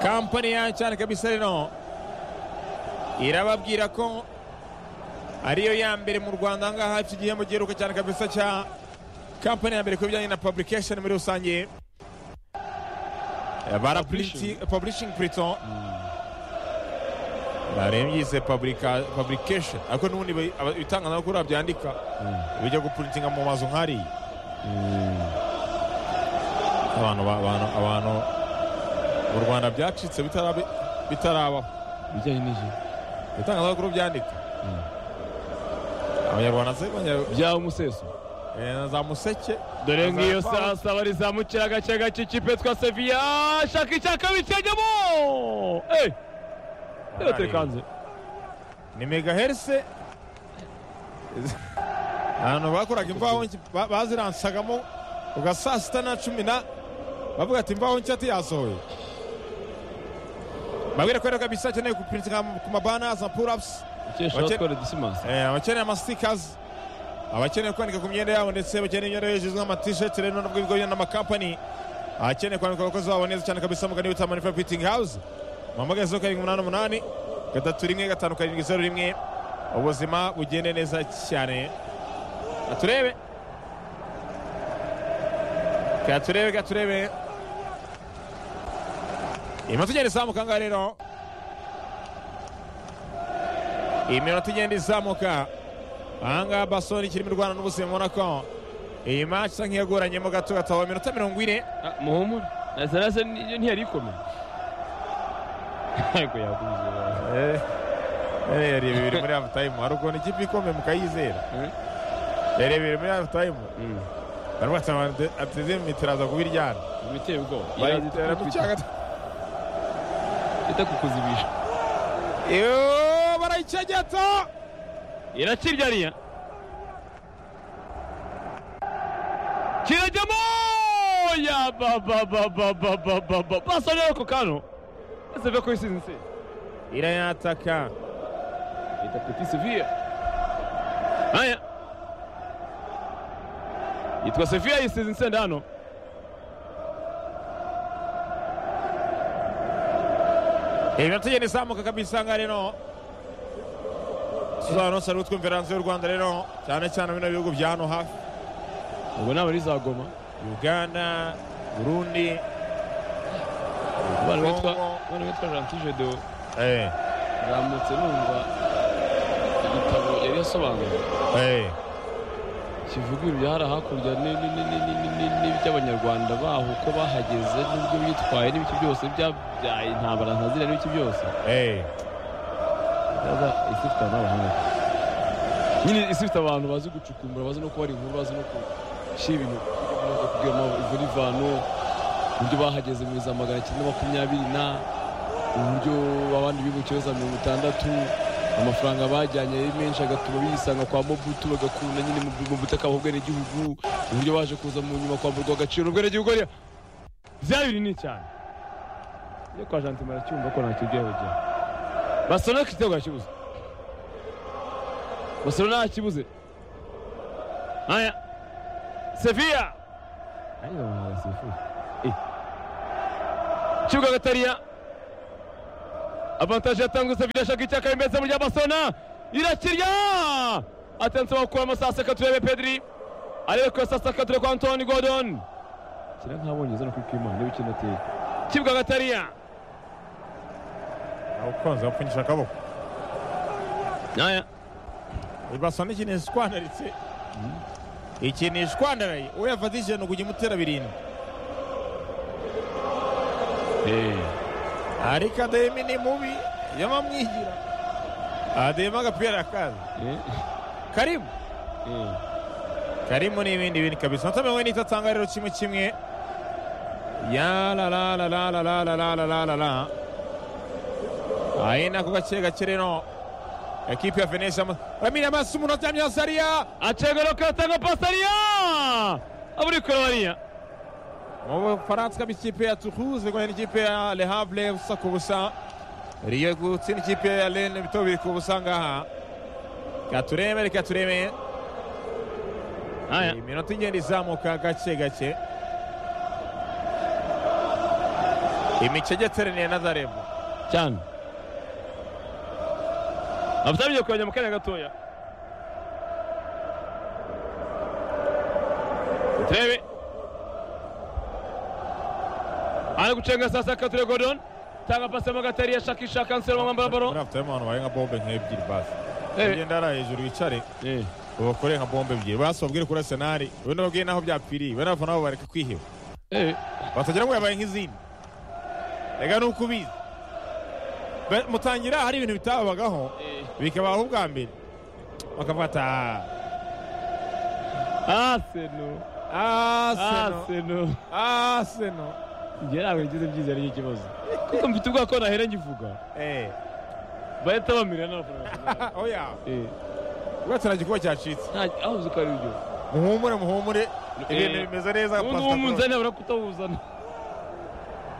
kampani ya cyane kabisa rero irababwira ko ariyo ya mbere mu rwanda ahangaha iki gihembo giheruka cyane kabisa cya kampani ya mbere ku bijyanye na publication muri rusange Eh, bara Publishing. printi- publishing plito barembyise publication ariko n'ubundi ba- aba- ibitangazamakuru babyandika bijya guprintinga mu mazu nk'ariya abantu ba- abantu abantu mu rwanda byacitse bitarabe- bitarabaho Bijyanye n'iki? ibitangazamakuru byandika abanyarwanda se banya- Bya umuseso. eh, na za museke Dore ngiyo Azapfa. saa saba rizamukira agace gace kipe twa Sevilla shaka icyaka bikajyamo. Eh, yotekanze. ni megaherse ahantu bakoraga imvaho nshya- ba- baziransagamo uga saa sita na cumi na bavuga ati imvaho nshya tiyasohoye babwira ko rero kabisa akeneye guprintinga ku mabana za purapusi Ukesha Bake- batwara Dismas. Eh, abakeneye amasitikazi abakeneye kwandika ku myenda yabo ndetse bakeneye imyenda yo hejuru nk'amatisheti rero nubwo ibigo bijyana n'amakampani akeneye kwandika abakozi babo neza cyane kabisa mugani witwa manifa fitingi hawuze muhamagaye zeru karindwi umunani umunani gatatu rimwe gatanu karindwi zeru rimwe ubuzima bugende neza cyane katurebe katurebe katurebe iminota igenda izamuka ngaha rero iyi minota igenda izamuka ahangaha basoni ikiri mu rwanda n'ubuzima ubona ko iyi match isa nk'iyagoranyemo gato gatabo iminota mirongo ine Ah, muhumure. Na sarasa niyo ntiyari ikomeye. Ariko yakubize. yari bibiri muri half time hari ukuntu ikipe ikomeye mukayizera Eh? yari bibiri muri half time Mm. baravuga ati abantu ateze mu mitero aza kubiryana Biteye ubwoba. bayitera mu cyaga Ita kukuzibisha. yoo barayicegeta irakirya riya kirajyamo ya ba ba ba ba ba ba ba ba basa rero ako kano ese ve ko isize insinzi irayataka yita peti seviya aya yitwa seviya yisize insenda hano iminota igenda izamuka kabisa ngaha rero tuzahano sari utwumvira hanze y'u rwanda rero cyane cyane bino bihugu bya hano hafi ubwo ntabwo ari za goma uganda burundi abana bitwa Congo. abana bitwa rantije do eh, ramutse numva igitabo yari yasobanuye eh, kivuga ibintu byahara hakurya ni- ni- ni- ni- ni- ni- ni- n'iby'abanyarwanda baho uko bahageze n'ibyo bitwaye n'ibiki byose byabyaye intambara ntazira n'ibiki byose eh. Yaza isi ifite n'abahanga nyine isi ifite abantu bazi gucukumbura bazi no kubara inkuru bazi no gushyira ibintu no kubwiramo ivu n'ivano uburyo bahageze mu za magana cyenda makumyabiri na uburyo abandi bibukiyeho za mirongo itandatu amafaranga bajyanye ari menshi agatuma bisanga kwa mobutu bagakunda nyine mu- mu butaka bw'ubwenegihugu uburyo baje kuza mu nyuma kwamburwa agaciro n'ubwenegihugu hariya bya binini cyane iyo kwa jantima aracyumva ko nta kiryo yabajyana Barcelona ku gitego yakibuze Barcelona yakibuze aya Sevilla ayo bamuhaga sifuzi kibuga gatariya avantaje yatangutse birashaka icyaka bimeze mu ry'amasona irakirya atenso bakuramo saa seka turebe pedri arebe ko saa seka turebe ko antoni godon kira nk'abonye zano kuri kwima niba ikintu ateye kibwa agatariya awukonze awupfunyisha akaboko naya ibaso n'ikintu ishwandaritse ikintu ishwandaraye uwo yafata ijana kujya imutera birindwi ariko adahema ni mubi yamamwigira adahema agapira kaza karibu karimo n'ibindi bintu kabisa inota mirongo ine itatanga rero kimwe kimwe ya la la la la la la la la la la la la ayi nako gake gake rero ekipi ya venesi aramira amaso umuntu aryamye hasi ariya acegero katanga pasariya aburi korowariya mu bufaransa ikaba ikipe ya tuhuze guhera n'ikipe ya le havre busa ku busa riyo gutsinda ikipe ya rene bito biri ku busa ngaha reka turebe reka turebe naya iminota igenda izamuka gake gake imicegeteraniye na zarebo cyane abasabye kongera mu kanya gatoya turebe ari gucenga sasa kature godon tanga pasi mo gatari yashakisha kanseri wa mwambara baro muri afite harimo abantu bari nka bombe nk'ebyiri basi Eh. ugenda hariya hejuru wicare ubakore nka bombe ebyiri basi babwire kuri arsenal wenda babwire n'aho byapfiriye wenda abafana babo bareka kwiheba batagira ngo yabaye nk'izindi reka ni uko ubizi Be- mutangira hari ibintu bitababagaho bikabaho ubwa mbere bakafata aseno aseno aseno aseno njye ntabwo ngize byiza ariyo ikibazo kuko mfite ubwoba ko nahera ngivuga eh bahita bamira n'abafana oya ugatana igikuba cyacitse aho uzi ko ari byo muhumure muhumure ibintu Eh. bimeze neza ubundi Pastor Cross. uwumunzani abura kutawuzana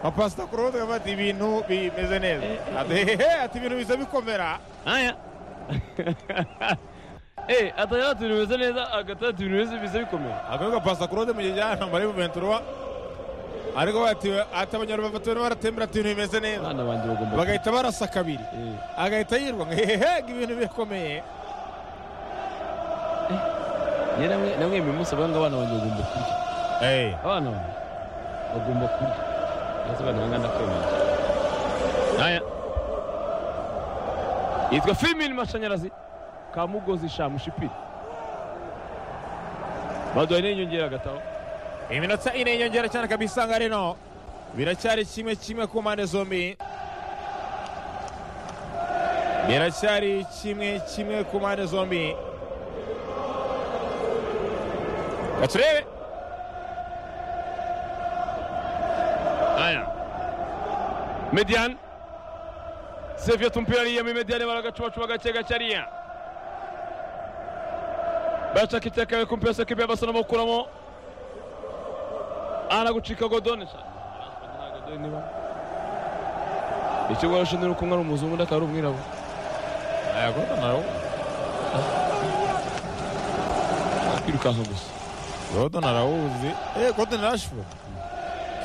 nka pasita kurubuga afata ibintu bimeze neza ati hehe ati ibintu biza bikomera aya eh atayatu bimeze neza agatatu bimeze biza bikomeye akavuga pasita kurubuga mu gihe cy'ahantu muri buventura ariko bati ati abanyarwanda batatu barimo baratembera ati ibintu bimeze neza abana banjye bagomba bagahita barasa kabiri Eh, agahita yirwa ngo hehe ngo ibintu birakomeye njye namwe namwe uyu munsi abanga abana banjye bagomba kurya abana banjye bagomba kurya maze abana bangana kwemera aya yitwa femini mashanyarazi ka mugozi shamushipiri baduhaye n'inyongera agataho iminota ine yiyongera cyane kabisa nka reno biracyari kimwe kimwe ku mpande zombi biracyari kimwe kimwe ku mpande zombi Reka turebe Aya. Median. Seviyeti umupira ariyemo Median baragacubacuba gake gake ariya. Bashaka iteka bari kumpira sekipe y'abasana bakuramo. Aragucika Godone. Ikigo arashinzwe no kumwe ari umuzungu undi akaba ari umwirabura. aya gota nawe Kwirukanka gusa. gota narawuzi eh gota na rashford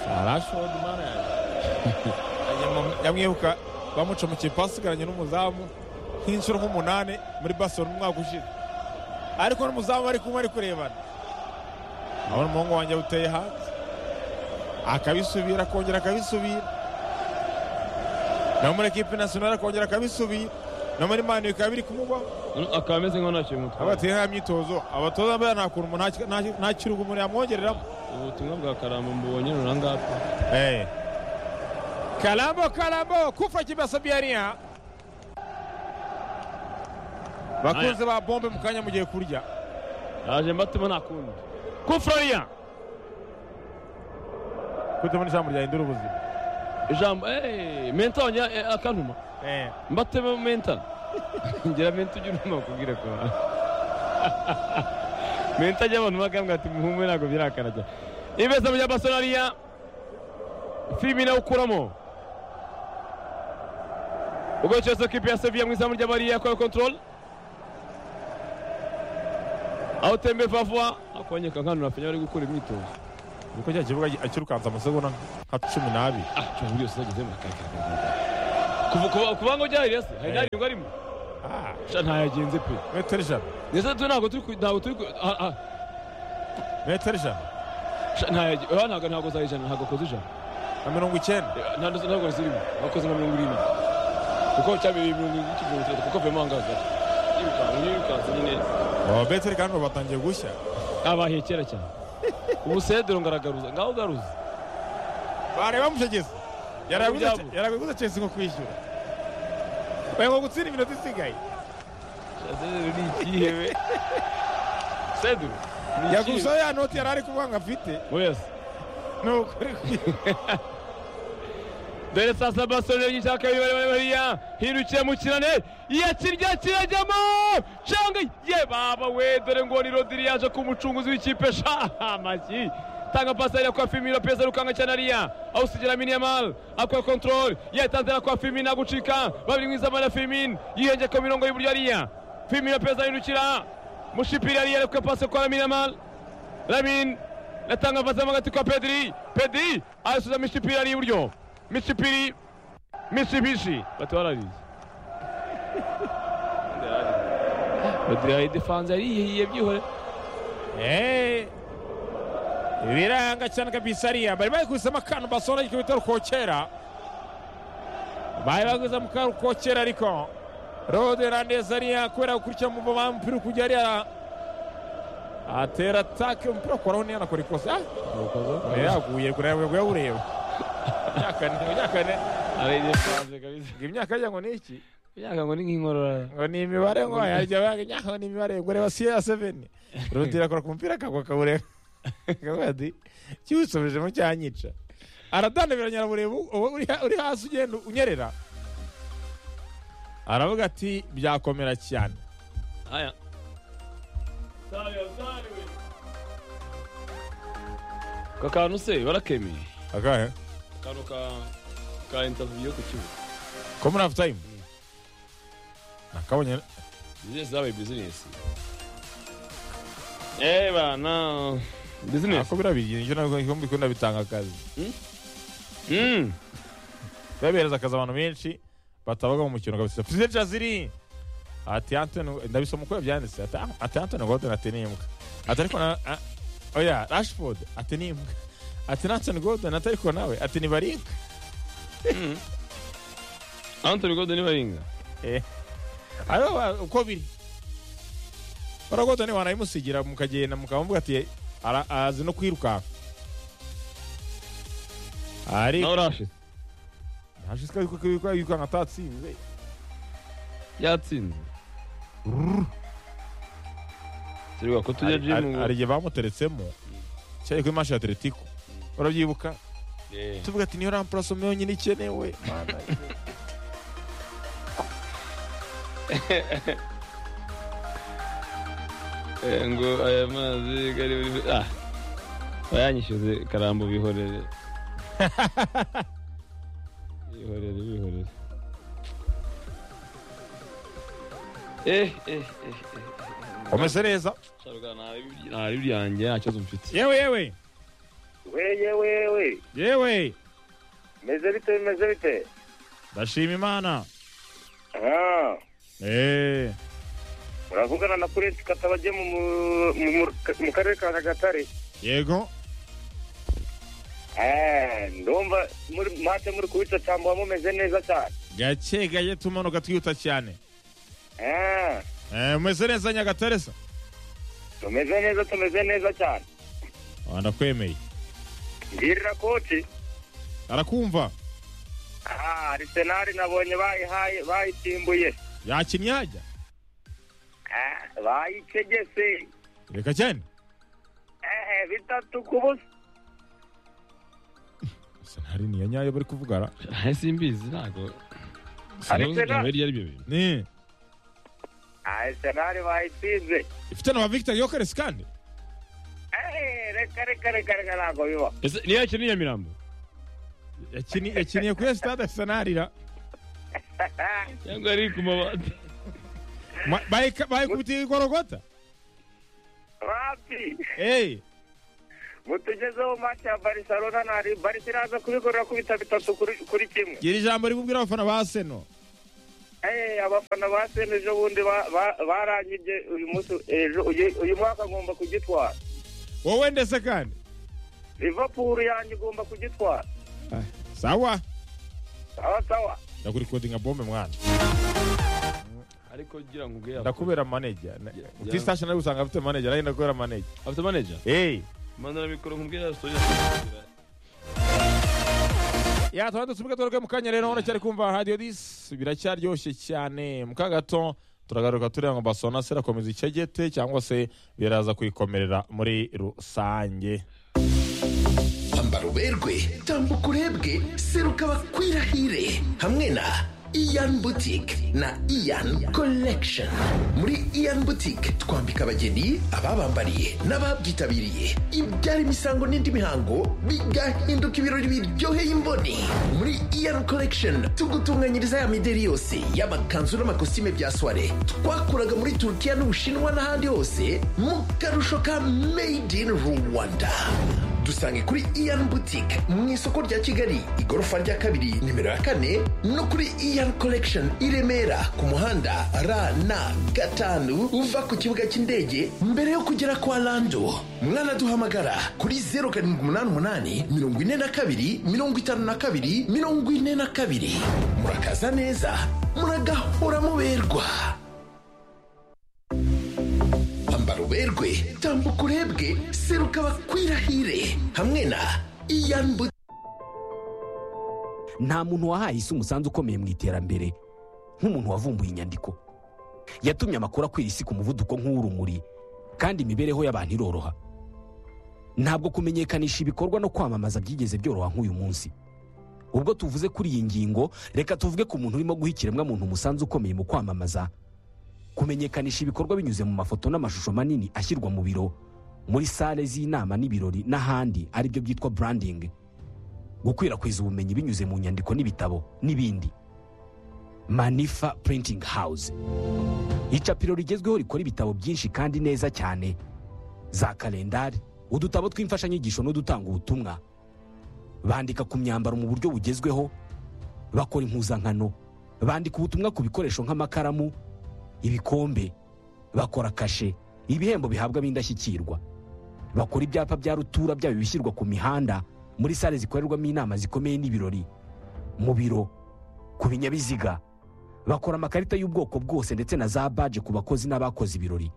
Ah, rashford mana yaje yamwibuka bamucomekiye pasi asigaranye n'umuzamu nk'inshuro nk'umunani muri barcelona umwaka ushize ariko n'umuzamu bari kumwe ari kurebana abona umuhungu wanjye awuteye hanze akabisubira akongera akabisubira no muri ekipi nasiyonari akongera akabisubira no muri mani bikaba biri kumugwaho Mm, Akaba ameze nk'aho nta kintu aba mutwaye. bateye nta myitozo abatoza bariya nta kuntu umuntu nta- nta- nta kiruhuko umuntu yamwongereramo Ubutumwa bwa Karamba mbonye runangapa. karambo karambo kufa kibasa biyariya bakunze ba bombe mu kanya mugiye kurya Yaje mbatuma nta kundi. Kufrariya. kutabona ijambo rya hindura ubuzima Ijambo eh menta wanya akantuma. mbatema menta ngira menta ujya uruma kubwira ko menta ajya abantu bagambwa ati muhumwe ntabwo birakara cyane ibeza mu bya basonariya filimi nawe ukuramo ubwo cyose kipe ya seviya mu izamu ry'abariya yakorewe kontorol aho tembe vavwa akonyeka nkano na fenya bari gukora imyitozo kuko cya kibuga akirukanza amasegonda nka cumi n'abiri ah cyo muri yose ageze mu kakaragara kuva kuva kuva ngo ryari rasi hari n'arindwi arimo Ah, sha ntayagenze pe metero ijana ndetse tu ntabwo turi ku- ntabwo turi ku ah, ah, metero ijana sha ntayagenze oya ntabwo ntabwo za ijana ntabwo akoze ijana na mirongo icyenda Eh, nta ndoto ntabwo zirimo akoze nka mirongo irindwi kuko cyabereye mirongo irindwi n'ikigongo kirekire kuko vemo ahangaha yirukanse yirukanse nyine Oh, beteri kandi ubu batangiye gushya abahiye kera cyane ubu sedero ngaragaruza ngaho ugaruza bareba mushegezi Yarabiguze- Ibyabo. yarabiguze chesi ngo kwishyura bari ngo gutsinda iminota isigaye Sha sedero ni ikihe we sedero ni ikihe yagusaho ya noti yari ari kuvuga ngo afite wese ni ukuri kwi- dore sasa basore y'ishaka y'ibare bari bariya hirukiye mu kirane yakirya kirajyamo canga ye baba we dore ngo ni rodiri yaje ku mucunguzi w'ikipe sha amashyi tanga pasi ariya kwa fimira pesa rukanga cyane ariya aho usigira minimal akora control yatanze ariya kwa fimina gucika babiri mwiza mara fimin yihenge ku mirongo y'iburyo ariya fimira pesa yirukira mushipiri ariya ariko pasi kwa minimal Lamin natanga pasi mo hagati kwa Pedri Pedri arasubiza Mishipiri ari iburyo Mishipiri Mitsubishi batwarariye Pedri ari defanze ariyihiye byihore Eh, biranga cyane kabisa ariya bari bagwisemo akantu basora ikibita rukokera bari bagwisemo akantu rukokera ariko rode hernandez ariya kubera gukurikira mu mubamba umupira uri kujya ariya atera atake umupira koraho niyo anakora ikosa Ah, uyu yaguye kure yawe yawureba Imyaka ni- imyaka ni- ari defanze kabisa ngo imyaka ajya ngo ni iki yaga ngo ni nk'inkorora ngo ni imibare ngo yajya baga imyaka ngo ni imibare ngo reba siya ya seveni rudi irakora ku mupira akagwa akawureba akavuga ati kiwisubijemo cyanyica aradandabiranya aramureba u- uwo uri ha- uri hasi ugenda unyerera aravuga ati byakomera cyane aya ka kantu se barakemeye akahe akantu ka ka interview yo ku kibuga komuri hafu tayimu nakabonye bizinesi zabaye bizinesi eee bana bizinesi ako biriya bigira nabwo mbikunda bitanga akazi Mm. babihereza akazi abantu benshi batabaga mu mukino kabisa perezida jaziri ati antoni ndabisoma uko yabyanditse ati "Ah, ati antoni godin ati ni imbwa ati ariko na ah, oya rashford ati ni imbwa ati na antoni godin ati ariko nawe ati ni baribwa anthony gordon baringa Eh, aribo ba- uko biri bara godin wanayimusigira mukagenda mukamuvuga ati "Ara- azi no kwirukanka ari nawe urashize ntashishikaye kuko yirukanka atatsinze yatsinze tureba ko tujya Hari- hari jimu hari igihe bamuteretsemo cyari kuri manshi ya atletico urabyibuka Eh, tuvuga ati niyo rampurasome yonyine ikenewe Mana ye. eh, ngo aya mazi kari buri ah bayanyishyuze karambo bihorere bihorere bihorere eh eh eh eh umeze neza sharuga nari byanjye nta kibazo mfite yewe yewe weye wewe yewe meze bite bimeze bite ndashima imana Ah, Eh, uravugana na prince katabage mu, mu- mu- mu karere ka nyagatare yego Eh, ndumva muri mate muri kubicacambwa mumeze neza cyane gake gake tumanuka twihuta cyane Eh, Eh, umeze neza nyagatare se tumeze neza tumeze neza cyane Ah, ndakwemeye mbirira koti arakumva Ah, arisenali nabonye bayihaye bayitimbuye yakinnye yajya Ah, bayicegese reka cyane Eh, bitatu ku busa senari niyo nyayo bari kuvugara ntahe simbizi ntabwo Ariko sinabuzwa na- ibyo ari byo bintu ni arisenali bayitsinze ifite na ba victor yokeresi kandi Eh, reka reka reka reka ntabwo bibaho ese niyo yakina iya mirambo Yakini- yakiniye kuri sitade senari ra cyangwa ari ku mabati Ma- bayika- bayikubitiye igorogota rapi eyi mutugezeho match ya barcelona na Real. barca iraza kubikorera kubita bitatu kuri kuri kimwe gira ijambo ribubwira abafana ba seno Eh, abafana ba sene ejo bundi ba- ba- barangije uyu munsi ejo uyu uyu mwaka ngomba kugitwara wowe ndetse kandi liverpool yanjye igomba kugitwara Ah, sawa sawa sawa ndakurikodinga bombe mwana ariko ngira ngo ubwe yaba ndakubera maneja Ya- tisitashoni nawe usanga afite maneja nawe ndakubera maneja afite manager eyi mandana mikoro nkubwe yasoje yatwara dusubike tugaruke mu kanya rero uracyari kumva radiyo disi biracyaryoshye cyane mu ka gato turagaruka tureba ngo basona se irakomeza icegete cyangwa se biraza kuyikomerera muri rusange ambara uberwe tambuka urebwe seruka bakwirahire hamwe na iyan boutique na iyan collection muri iyan boutique twambika abageni ababambariye n'ababyitabiriye ibyara imisango n'indi mihango bigahinduka ibirori biryoheye imboni muri iyan collection tugutunganyiriza ya mideri yose y'amakanzu n'amakositime bya soire twakuraga muri turukiya n'ubushinwa n'ahandi hose mu karusho ka made in rwanda dusange kuri iyan boutique mu isoko rya kigali igorofa rya kabiri nimero ya kane no kuri iyan collection i remera ku muhanda rn gatanu uva ku kibuga cy'indege mbere yo kugera kwa lando mwanaduhamagara kuri 0788 42 52 42 murakaza neza muragahora muberwa ambara uberwe tambuka urebwe seruka bakwirahire hamwe na iyan boutique nta muntu wahaye isi umusanzu ukomeye mu iterambere nk'umuntu wavumbuye inyandiko yatumye amakuru akwira isi ku muvuduko nk'uw'urumuri kandi imibereho y'abantu iroroha ntabwo kumenyekanisha ibikorwa no kwamamaza byigeze byoroha nk'uyu munsi ubwo tuvuze kuri iyi ngingo reka tuvuge ku muntu urimo guha ikiremwamuntu umusanzu ukomeye mu kwamamaza kumenyekanisha ibikorwa binyuze mu mafoto n'amashusho manini ashyirwa mu biro muri sale z'inama n'ibirori n'ahandi aribyo byitwa branding gukwirakwiza ubumenyi binyuze mu nyandiko n'ibitabo n'ibindi manifa printing house icapiro rigezweho rikora ibitabo byinshi kandi neza cyane za kalendari udutabo tw'imfashanyigisho n'udutanga ubutumwa bandika ku myambaro mu buryo bugezweho bakora impuzankano bandika ubutumwa ku bikoresho nk'amakaramu ibikombe bakora kashe ibihembo bihabwa b'indashyikirwa bakora ibyapa bya rutura byaba ibishyirwa ku mihanda muri sale zikorerwamo inama zikomeye n'ibirori mu biro ku binyabiziga bakora amakarita y'ubwoko bwose ndetse na za baje ku bakozi n'abakoze ibirori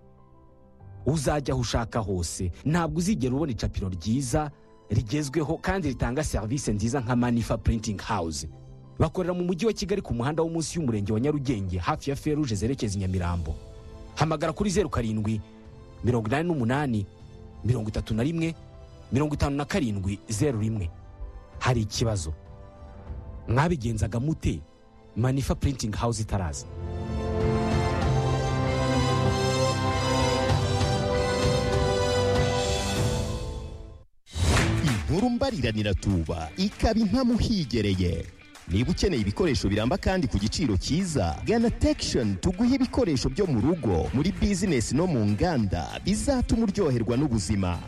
uzajya aho ushaka hose ntabwo uzigera ubona icapiro ryiza rigezweho kandi ritanga serivisi nziza nka manifa printing house bakorera mu mujyi wa kigali ku muhanda wo munsi y'umurenge wa nyarugenge hafi ya feruje zerekeza i nyamirambo hamagara kuri zeru karindwi mirongo inani n'umunani mirongo itatu na rimwe mirongo itanu na karindwi zeru rimwe hari ikibazo mwabigenzaga mute manifa printing house itaraza inkuru mbariranira tuba ikaba inka higereye niba ukeneye ibikoresho biramba kandi ku giciro cyiza gana tekishoni tuguhe ibikoresho byo mu rugo muri bizinesi no mu nganda bizatuma uryoherwa n'ubuzima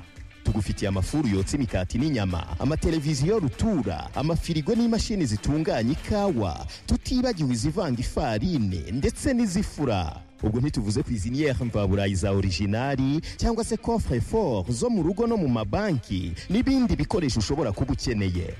tugufitiye amafuru yotsa imikati n'inyama amateleviziyo rutura amafirigo n'imashini zitunganya ikawa tutibagiwe izivanga ifarine ndetse n'izifura ubwo ntituvuze ku iziniere mvaburayi za orijinari cyangwa se coffre fort zo mu rugo no mu mabanki n'ibindi bikoresho ushobora kuba ukeneye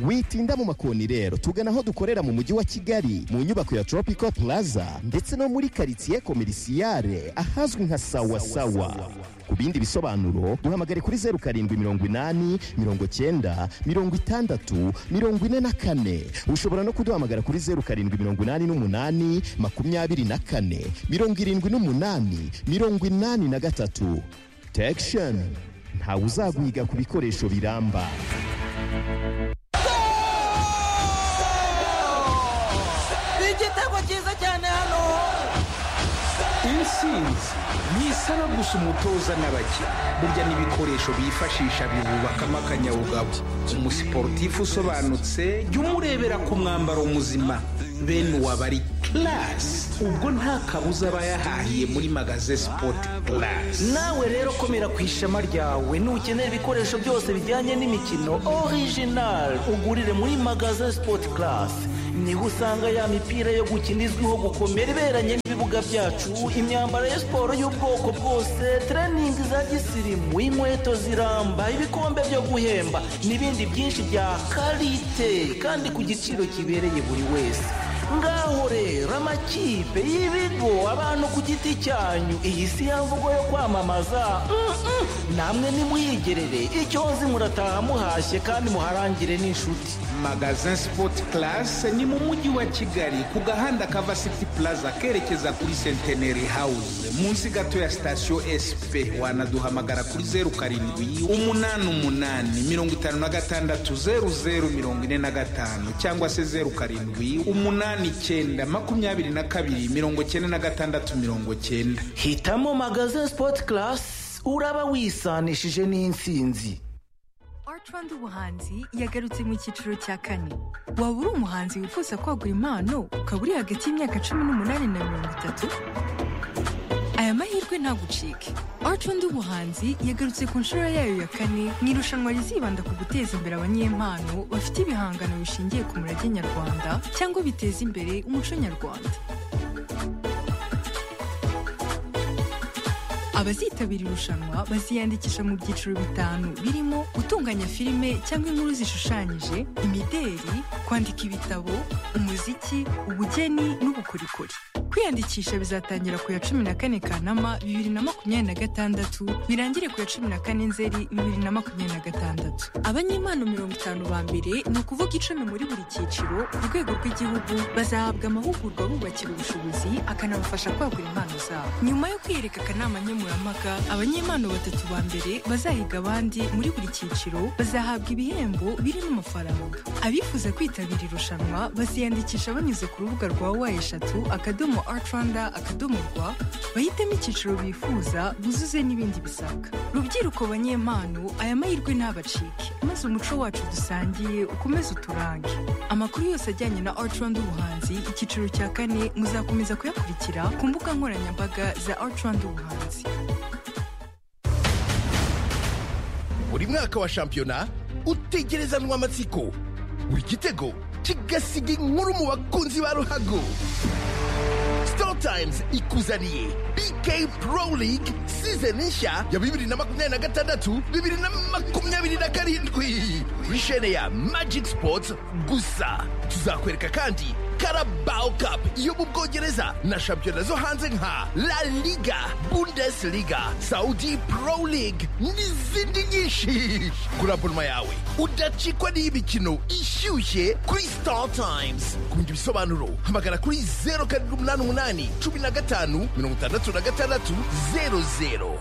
witinda mu makoni rero tugana aho dukorera mu mujyi wa kigali mu nyubako ya tropical plaza ndetse no muri karitsiye komerisiyare ahazwi nka sawasawa ku bindi bisobanuro duhamagare kuri zeru karindwi mirongo inani mirongo cyenda mirongo itandatu mirongo ine na kane ushobora no kuduhamagara kuri zeru karindwi mirongo inani n'umunani makumyabiri na kane mirongo irindwi n'umunani mirongo inani na gatatu tekishoni ntawe uzaguhiga ku bikoresho biramba igitego cyiza cyane hano intsinzi ni isaba gusa umutoza n'abakinnyi burya n'ibikoresho bifashisha bibubakamo akanyabugabo umusiporutifu usobanutse jya umurebera ku mwambaro muzima bene uwaba ari ke purasi ubwo nta kabuza aba yahahiye muri magaze sipoti purasi nawe rero komera ku ishema ryawe nukenera ibikoresho byose bijyanye n'imikino orijinali ugurire muri magaze sipoti karasi niho usanga ya mipira yo gukina izwiho gukomera iberanye n'ibibuga byacu imyambaro ya siporo y'ubwoko bwose tereningi za gisirimu inkweto ziramba ibikombe byo guhemba n'ibindi byinshi bya karite kandi ku giciro kibereye buri wese ngaho rero amakipe y'ibigo abantu ku giti cyanyu iyi si ya mvugo yo kwamamaza Mm, mm. namwe nimuyigerere icyo nzi murataha muhashye kandi muharangire n'inshuti magazin sipoti karasi ni mu mujyi wa kigali ku gahanda kava siti puraza kerekeza kuri senteneri hawuze munsi gato ya sitasiyo esipe wanaduhamagara kuri zeru karindwi umunani umunani mirongo itanu na gatandatu zeru zeru mirongo ine na gatanu cyangwa se zeru karindwi umunani icyenda makumyabiri na kabiri mirongo cyenda na gatandatu mirongo cyenda hitamo magaze sipoti karasi uraba wisanishije n'insinzi artrand ubuhanzi yagarutse mu cyiciro cya kane waba uri umuhanzi wifuza kwagura impano ukaba uri hagati y'imyaka cumi n'umunani na mirongo itatu aya mahirwe ntagucike artrand ubuhanzi yagarutse ku nshuro yayo ya kane mu irushanwa rizibanda ku guteza imbere abanyempano bafite ibihangano bishingiye ku murage nyarwanda cyangwa biteza imbere umuco nyarwanda abazitabira irushanwa baziyandikisha mu byiciro bitanu birimo gutunganya filime cyangwa inkuru zishushanyije imideri kwandika ibitabo umuziki ubugeni n'ubukorikori kwiyandikisha bizatangira ku ya cumi na kane kanama bibiri na makumyabiri na gatandatu birangire ku ya cumi na kane nzeri bibiri na makumyabiri na gatandatu abanyempano mirongo itanu ba mbere ni ukuvuga icumi muri buri cyiciro ku rwego rw'igihugu bazahabwa amahugurwa bubakira ubushobozi akanabafasha kwagura impano zabo nyuma yo kwiyereka akanama nkemurampaka abanyempano batatu ba mbere bazahiga abandi muri buri cyiciro bazahabwa ibihembo birimo amafaranga abifuza kwitabira irushanwa baziyandikisha banyuze ku rubuga rwa wa eshatu akadomo art rwanda akadomo rwa bahitemo icyiciro bifuza buzuze n'ibindi bisabwa rubyiruko banyempano aya mahirwe ntabacike maze umuco wacu dusangiye ukomeze uturange amakuru yose ajyanye na art rwanda ubuhanzi icyiciro cya kane muzakomeza kuyakurikira ku mbuga nkoranyambaga za art rwanda ubuhanzi buri mwaka wa shampiyona utegerezanwa amatsiko buri gitego kigasiga inkuru mu bakunzi ba ruhago sitoro tayimuzi ikuzaniye bk pro league season nshya ya bibiri na makumyabiri na gatandatu bibiri na makumyabiri na karindwi rishene ya magic sports gusa tuzakwereka kandi Carabao Cup yo mu Bwongereza na shampiyona zo hanze nka La Liga, Bundesliga, Saudi Pro League n'izindi nyinshi. Kuri abonoma yawe udacikwa n'imikino ishyushye kuri Star Times. Ku bindi bisobanuro hamagara kuri 0,8 15 66 00.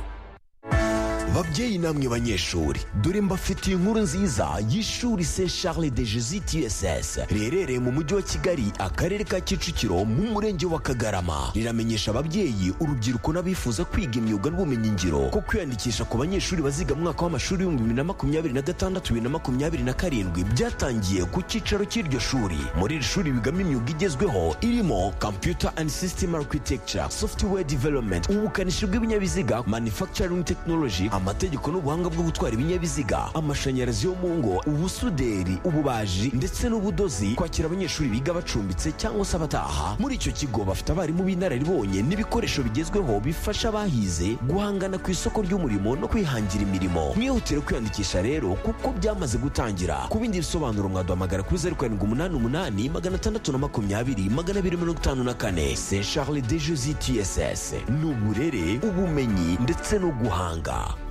babyeyi namwe banyeshuri dore mbafitiye inkuru nziza y'ishuri se charles de jesus tss riherereye mu mujyi wa kigali akarere ka kicukiro mu murenge wa kagarama riramenyesha ababyeyi urubyiruko n'abifuza kwiga imyuga n'ubumenyingiro ko kwiyandikisha ku banyeshuri baziga mu mwaka w'amashuri w'ibihumbi bibiri na makumyabiri na gatandatu bibiri na makumyabiri na karindwi byatangiye ku cyicaro cy'iryo shuri muri iri shuri bigamo imyuga igezweho irimo computer and system architecture software development ubukanishi bw'ibinyabiziga manufacturing technology amategeko n'ubuhanga bwo gutwara ibinyabiziga amashanyarazi yo mu ngo ubusuderi ububaji ndetse n'ubudozi kwakira abanyeshuri biga bacumbitse cyangwa se abataha muri icyo kigo bafite abarimu b'inararibonye n'ibikoresho bigezweho bifasha abahize guhangana ku isoko ry'umurimo no kwihangira imirimo mwihutire kwiyandikisha rero kuko byamaze gutangira ku bindi bisobanuro mwaduhamagara kuri zeru karindwi umunani umunani magana atandatu na makumyabiri magana abiri mirongo itanu na kane se charles de jesus tss ni uburere ubumenyi ndetse no guhanga